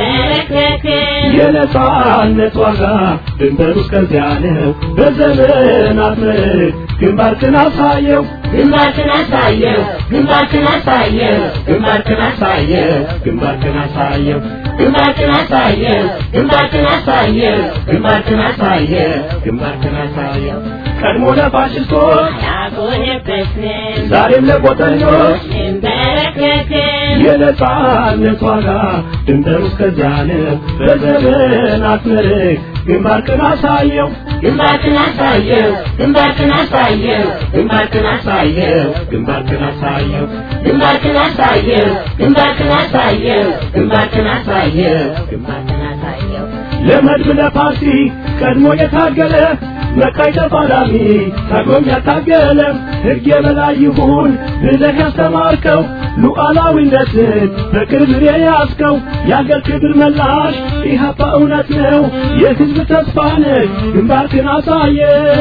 የነጻነት ዋጋ ድንበሩ እስከዚያ ነው። በዘመናት ምርክ ግንባርክን አሳየው ግንባርክን አሳየው ግንባርክን አሳየው ግንባርክን አሳየው ግንባርክን አሳየው ግንባርክን አሳየው ግንባርክን አሳየው ግንባርክን አሳየው ግንባርክን አሳየው ቀድሞ ለፋሽስቶች ያጎነበስን ዛሬም ለቆጠኞች እንበረከክን የነጻነት ዋጋ ድንበሩ እስከዚያ ነው። በዘመናት ምርክ ግንባርክን አሳየው ግንባርክን አሳየው ግንባርክን አሳየው ግንባርክን አሳየው ግንባርክን አሳየው ግንባርክን አሳየው ግንባርክን አሳየው ግንባርክን አሳየው ግንባርክን አሳየው ለመድብ ለፓርቲ ቀድሞ የታገለ መቃይ ተፋላሚ ታግሎም ያታገለ ሕግ የበላይ ይሁን ብለህ ያስተማርከው ሉዓላዊነትን በክብር የያዝከው የአገር ክብር መላሽ ኢህአፓ እውነት ነው የሕዝብ ተስፋ ነህ ግንባርክን አሳየ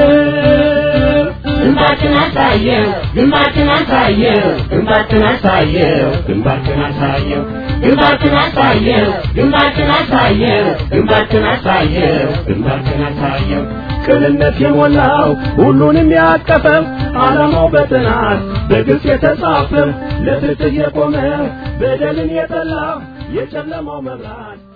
ግንባርክን አሳየው ግንባርክን አሳየው ግንባርክን አሳየው ግንባርክን አሳየው ግንባርክን አሳየው ግንባርክን አሳየው ግንባርክን አሳየው ግንባርክን አሳየው ቅንነት የሞላው ሁሉንም ያቀፈው ዓላማው በጥናት በግልጽ የተጻፈ ለፍትህ የቆመ በደልን የጠላ የጨለማው መብራት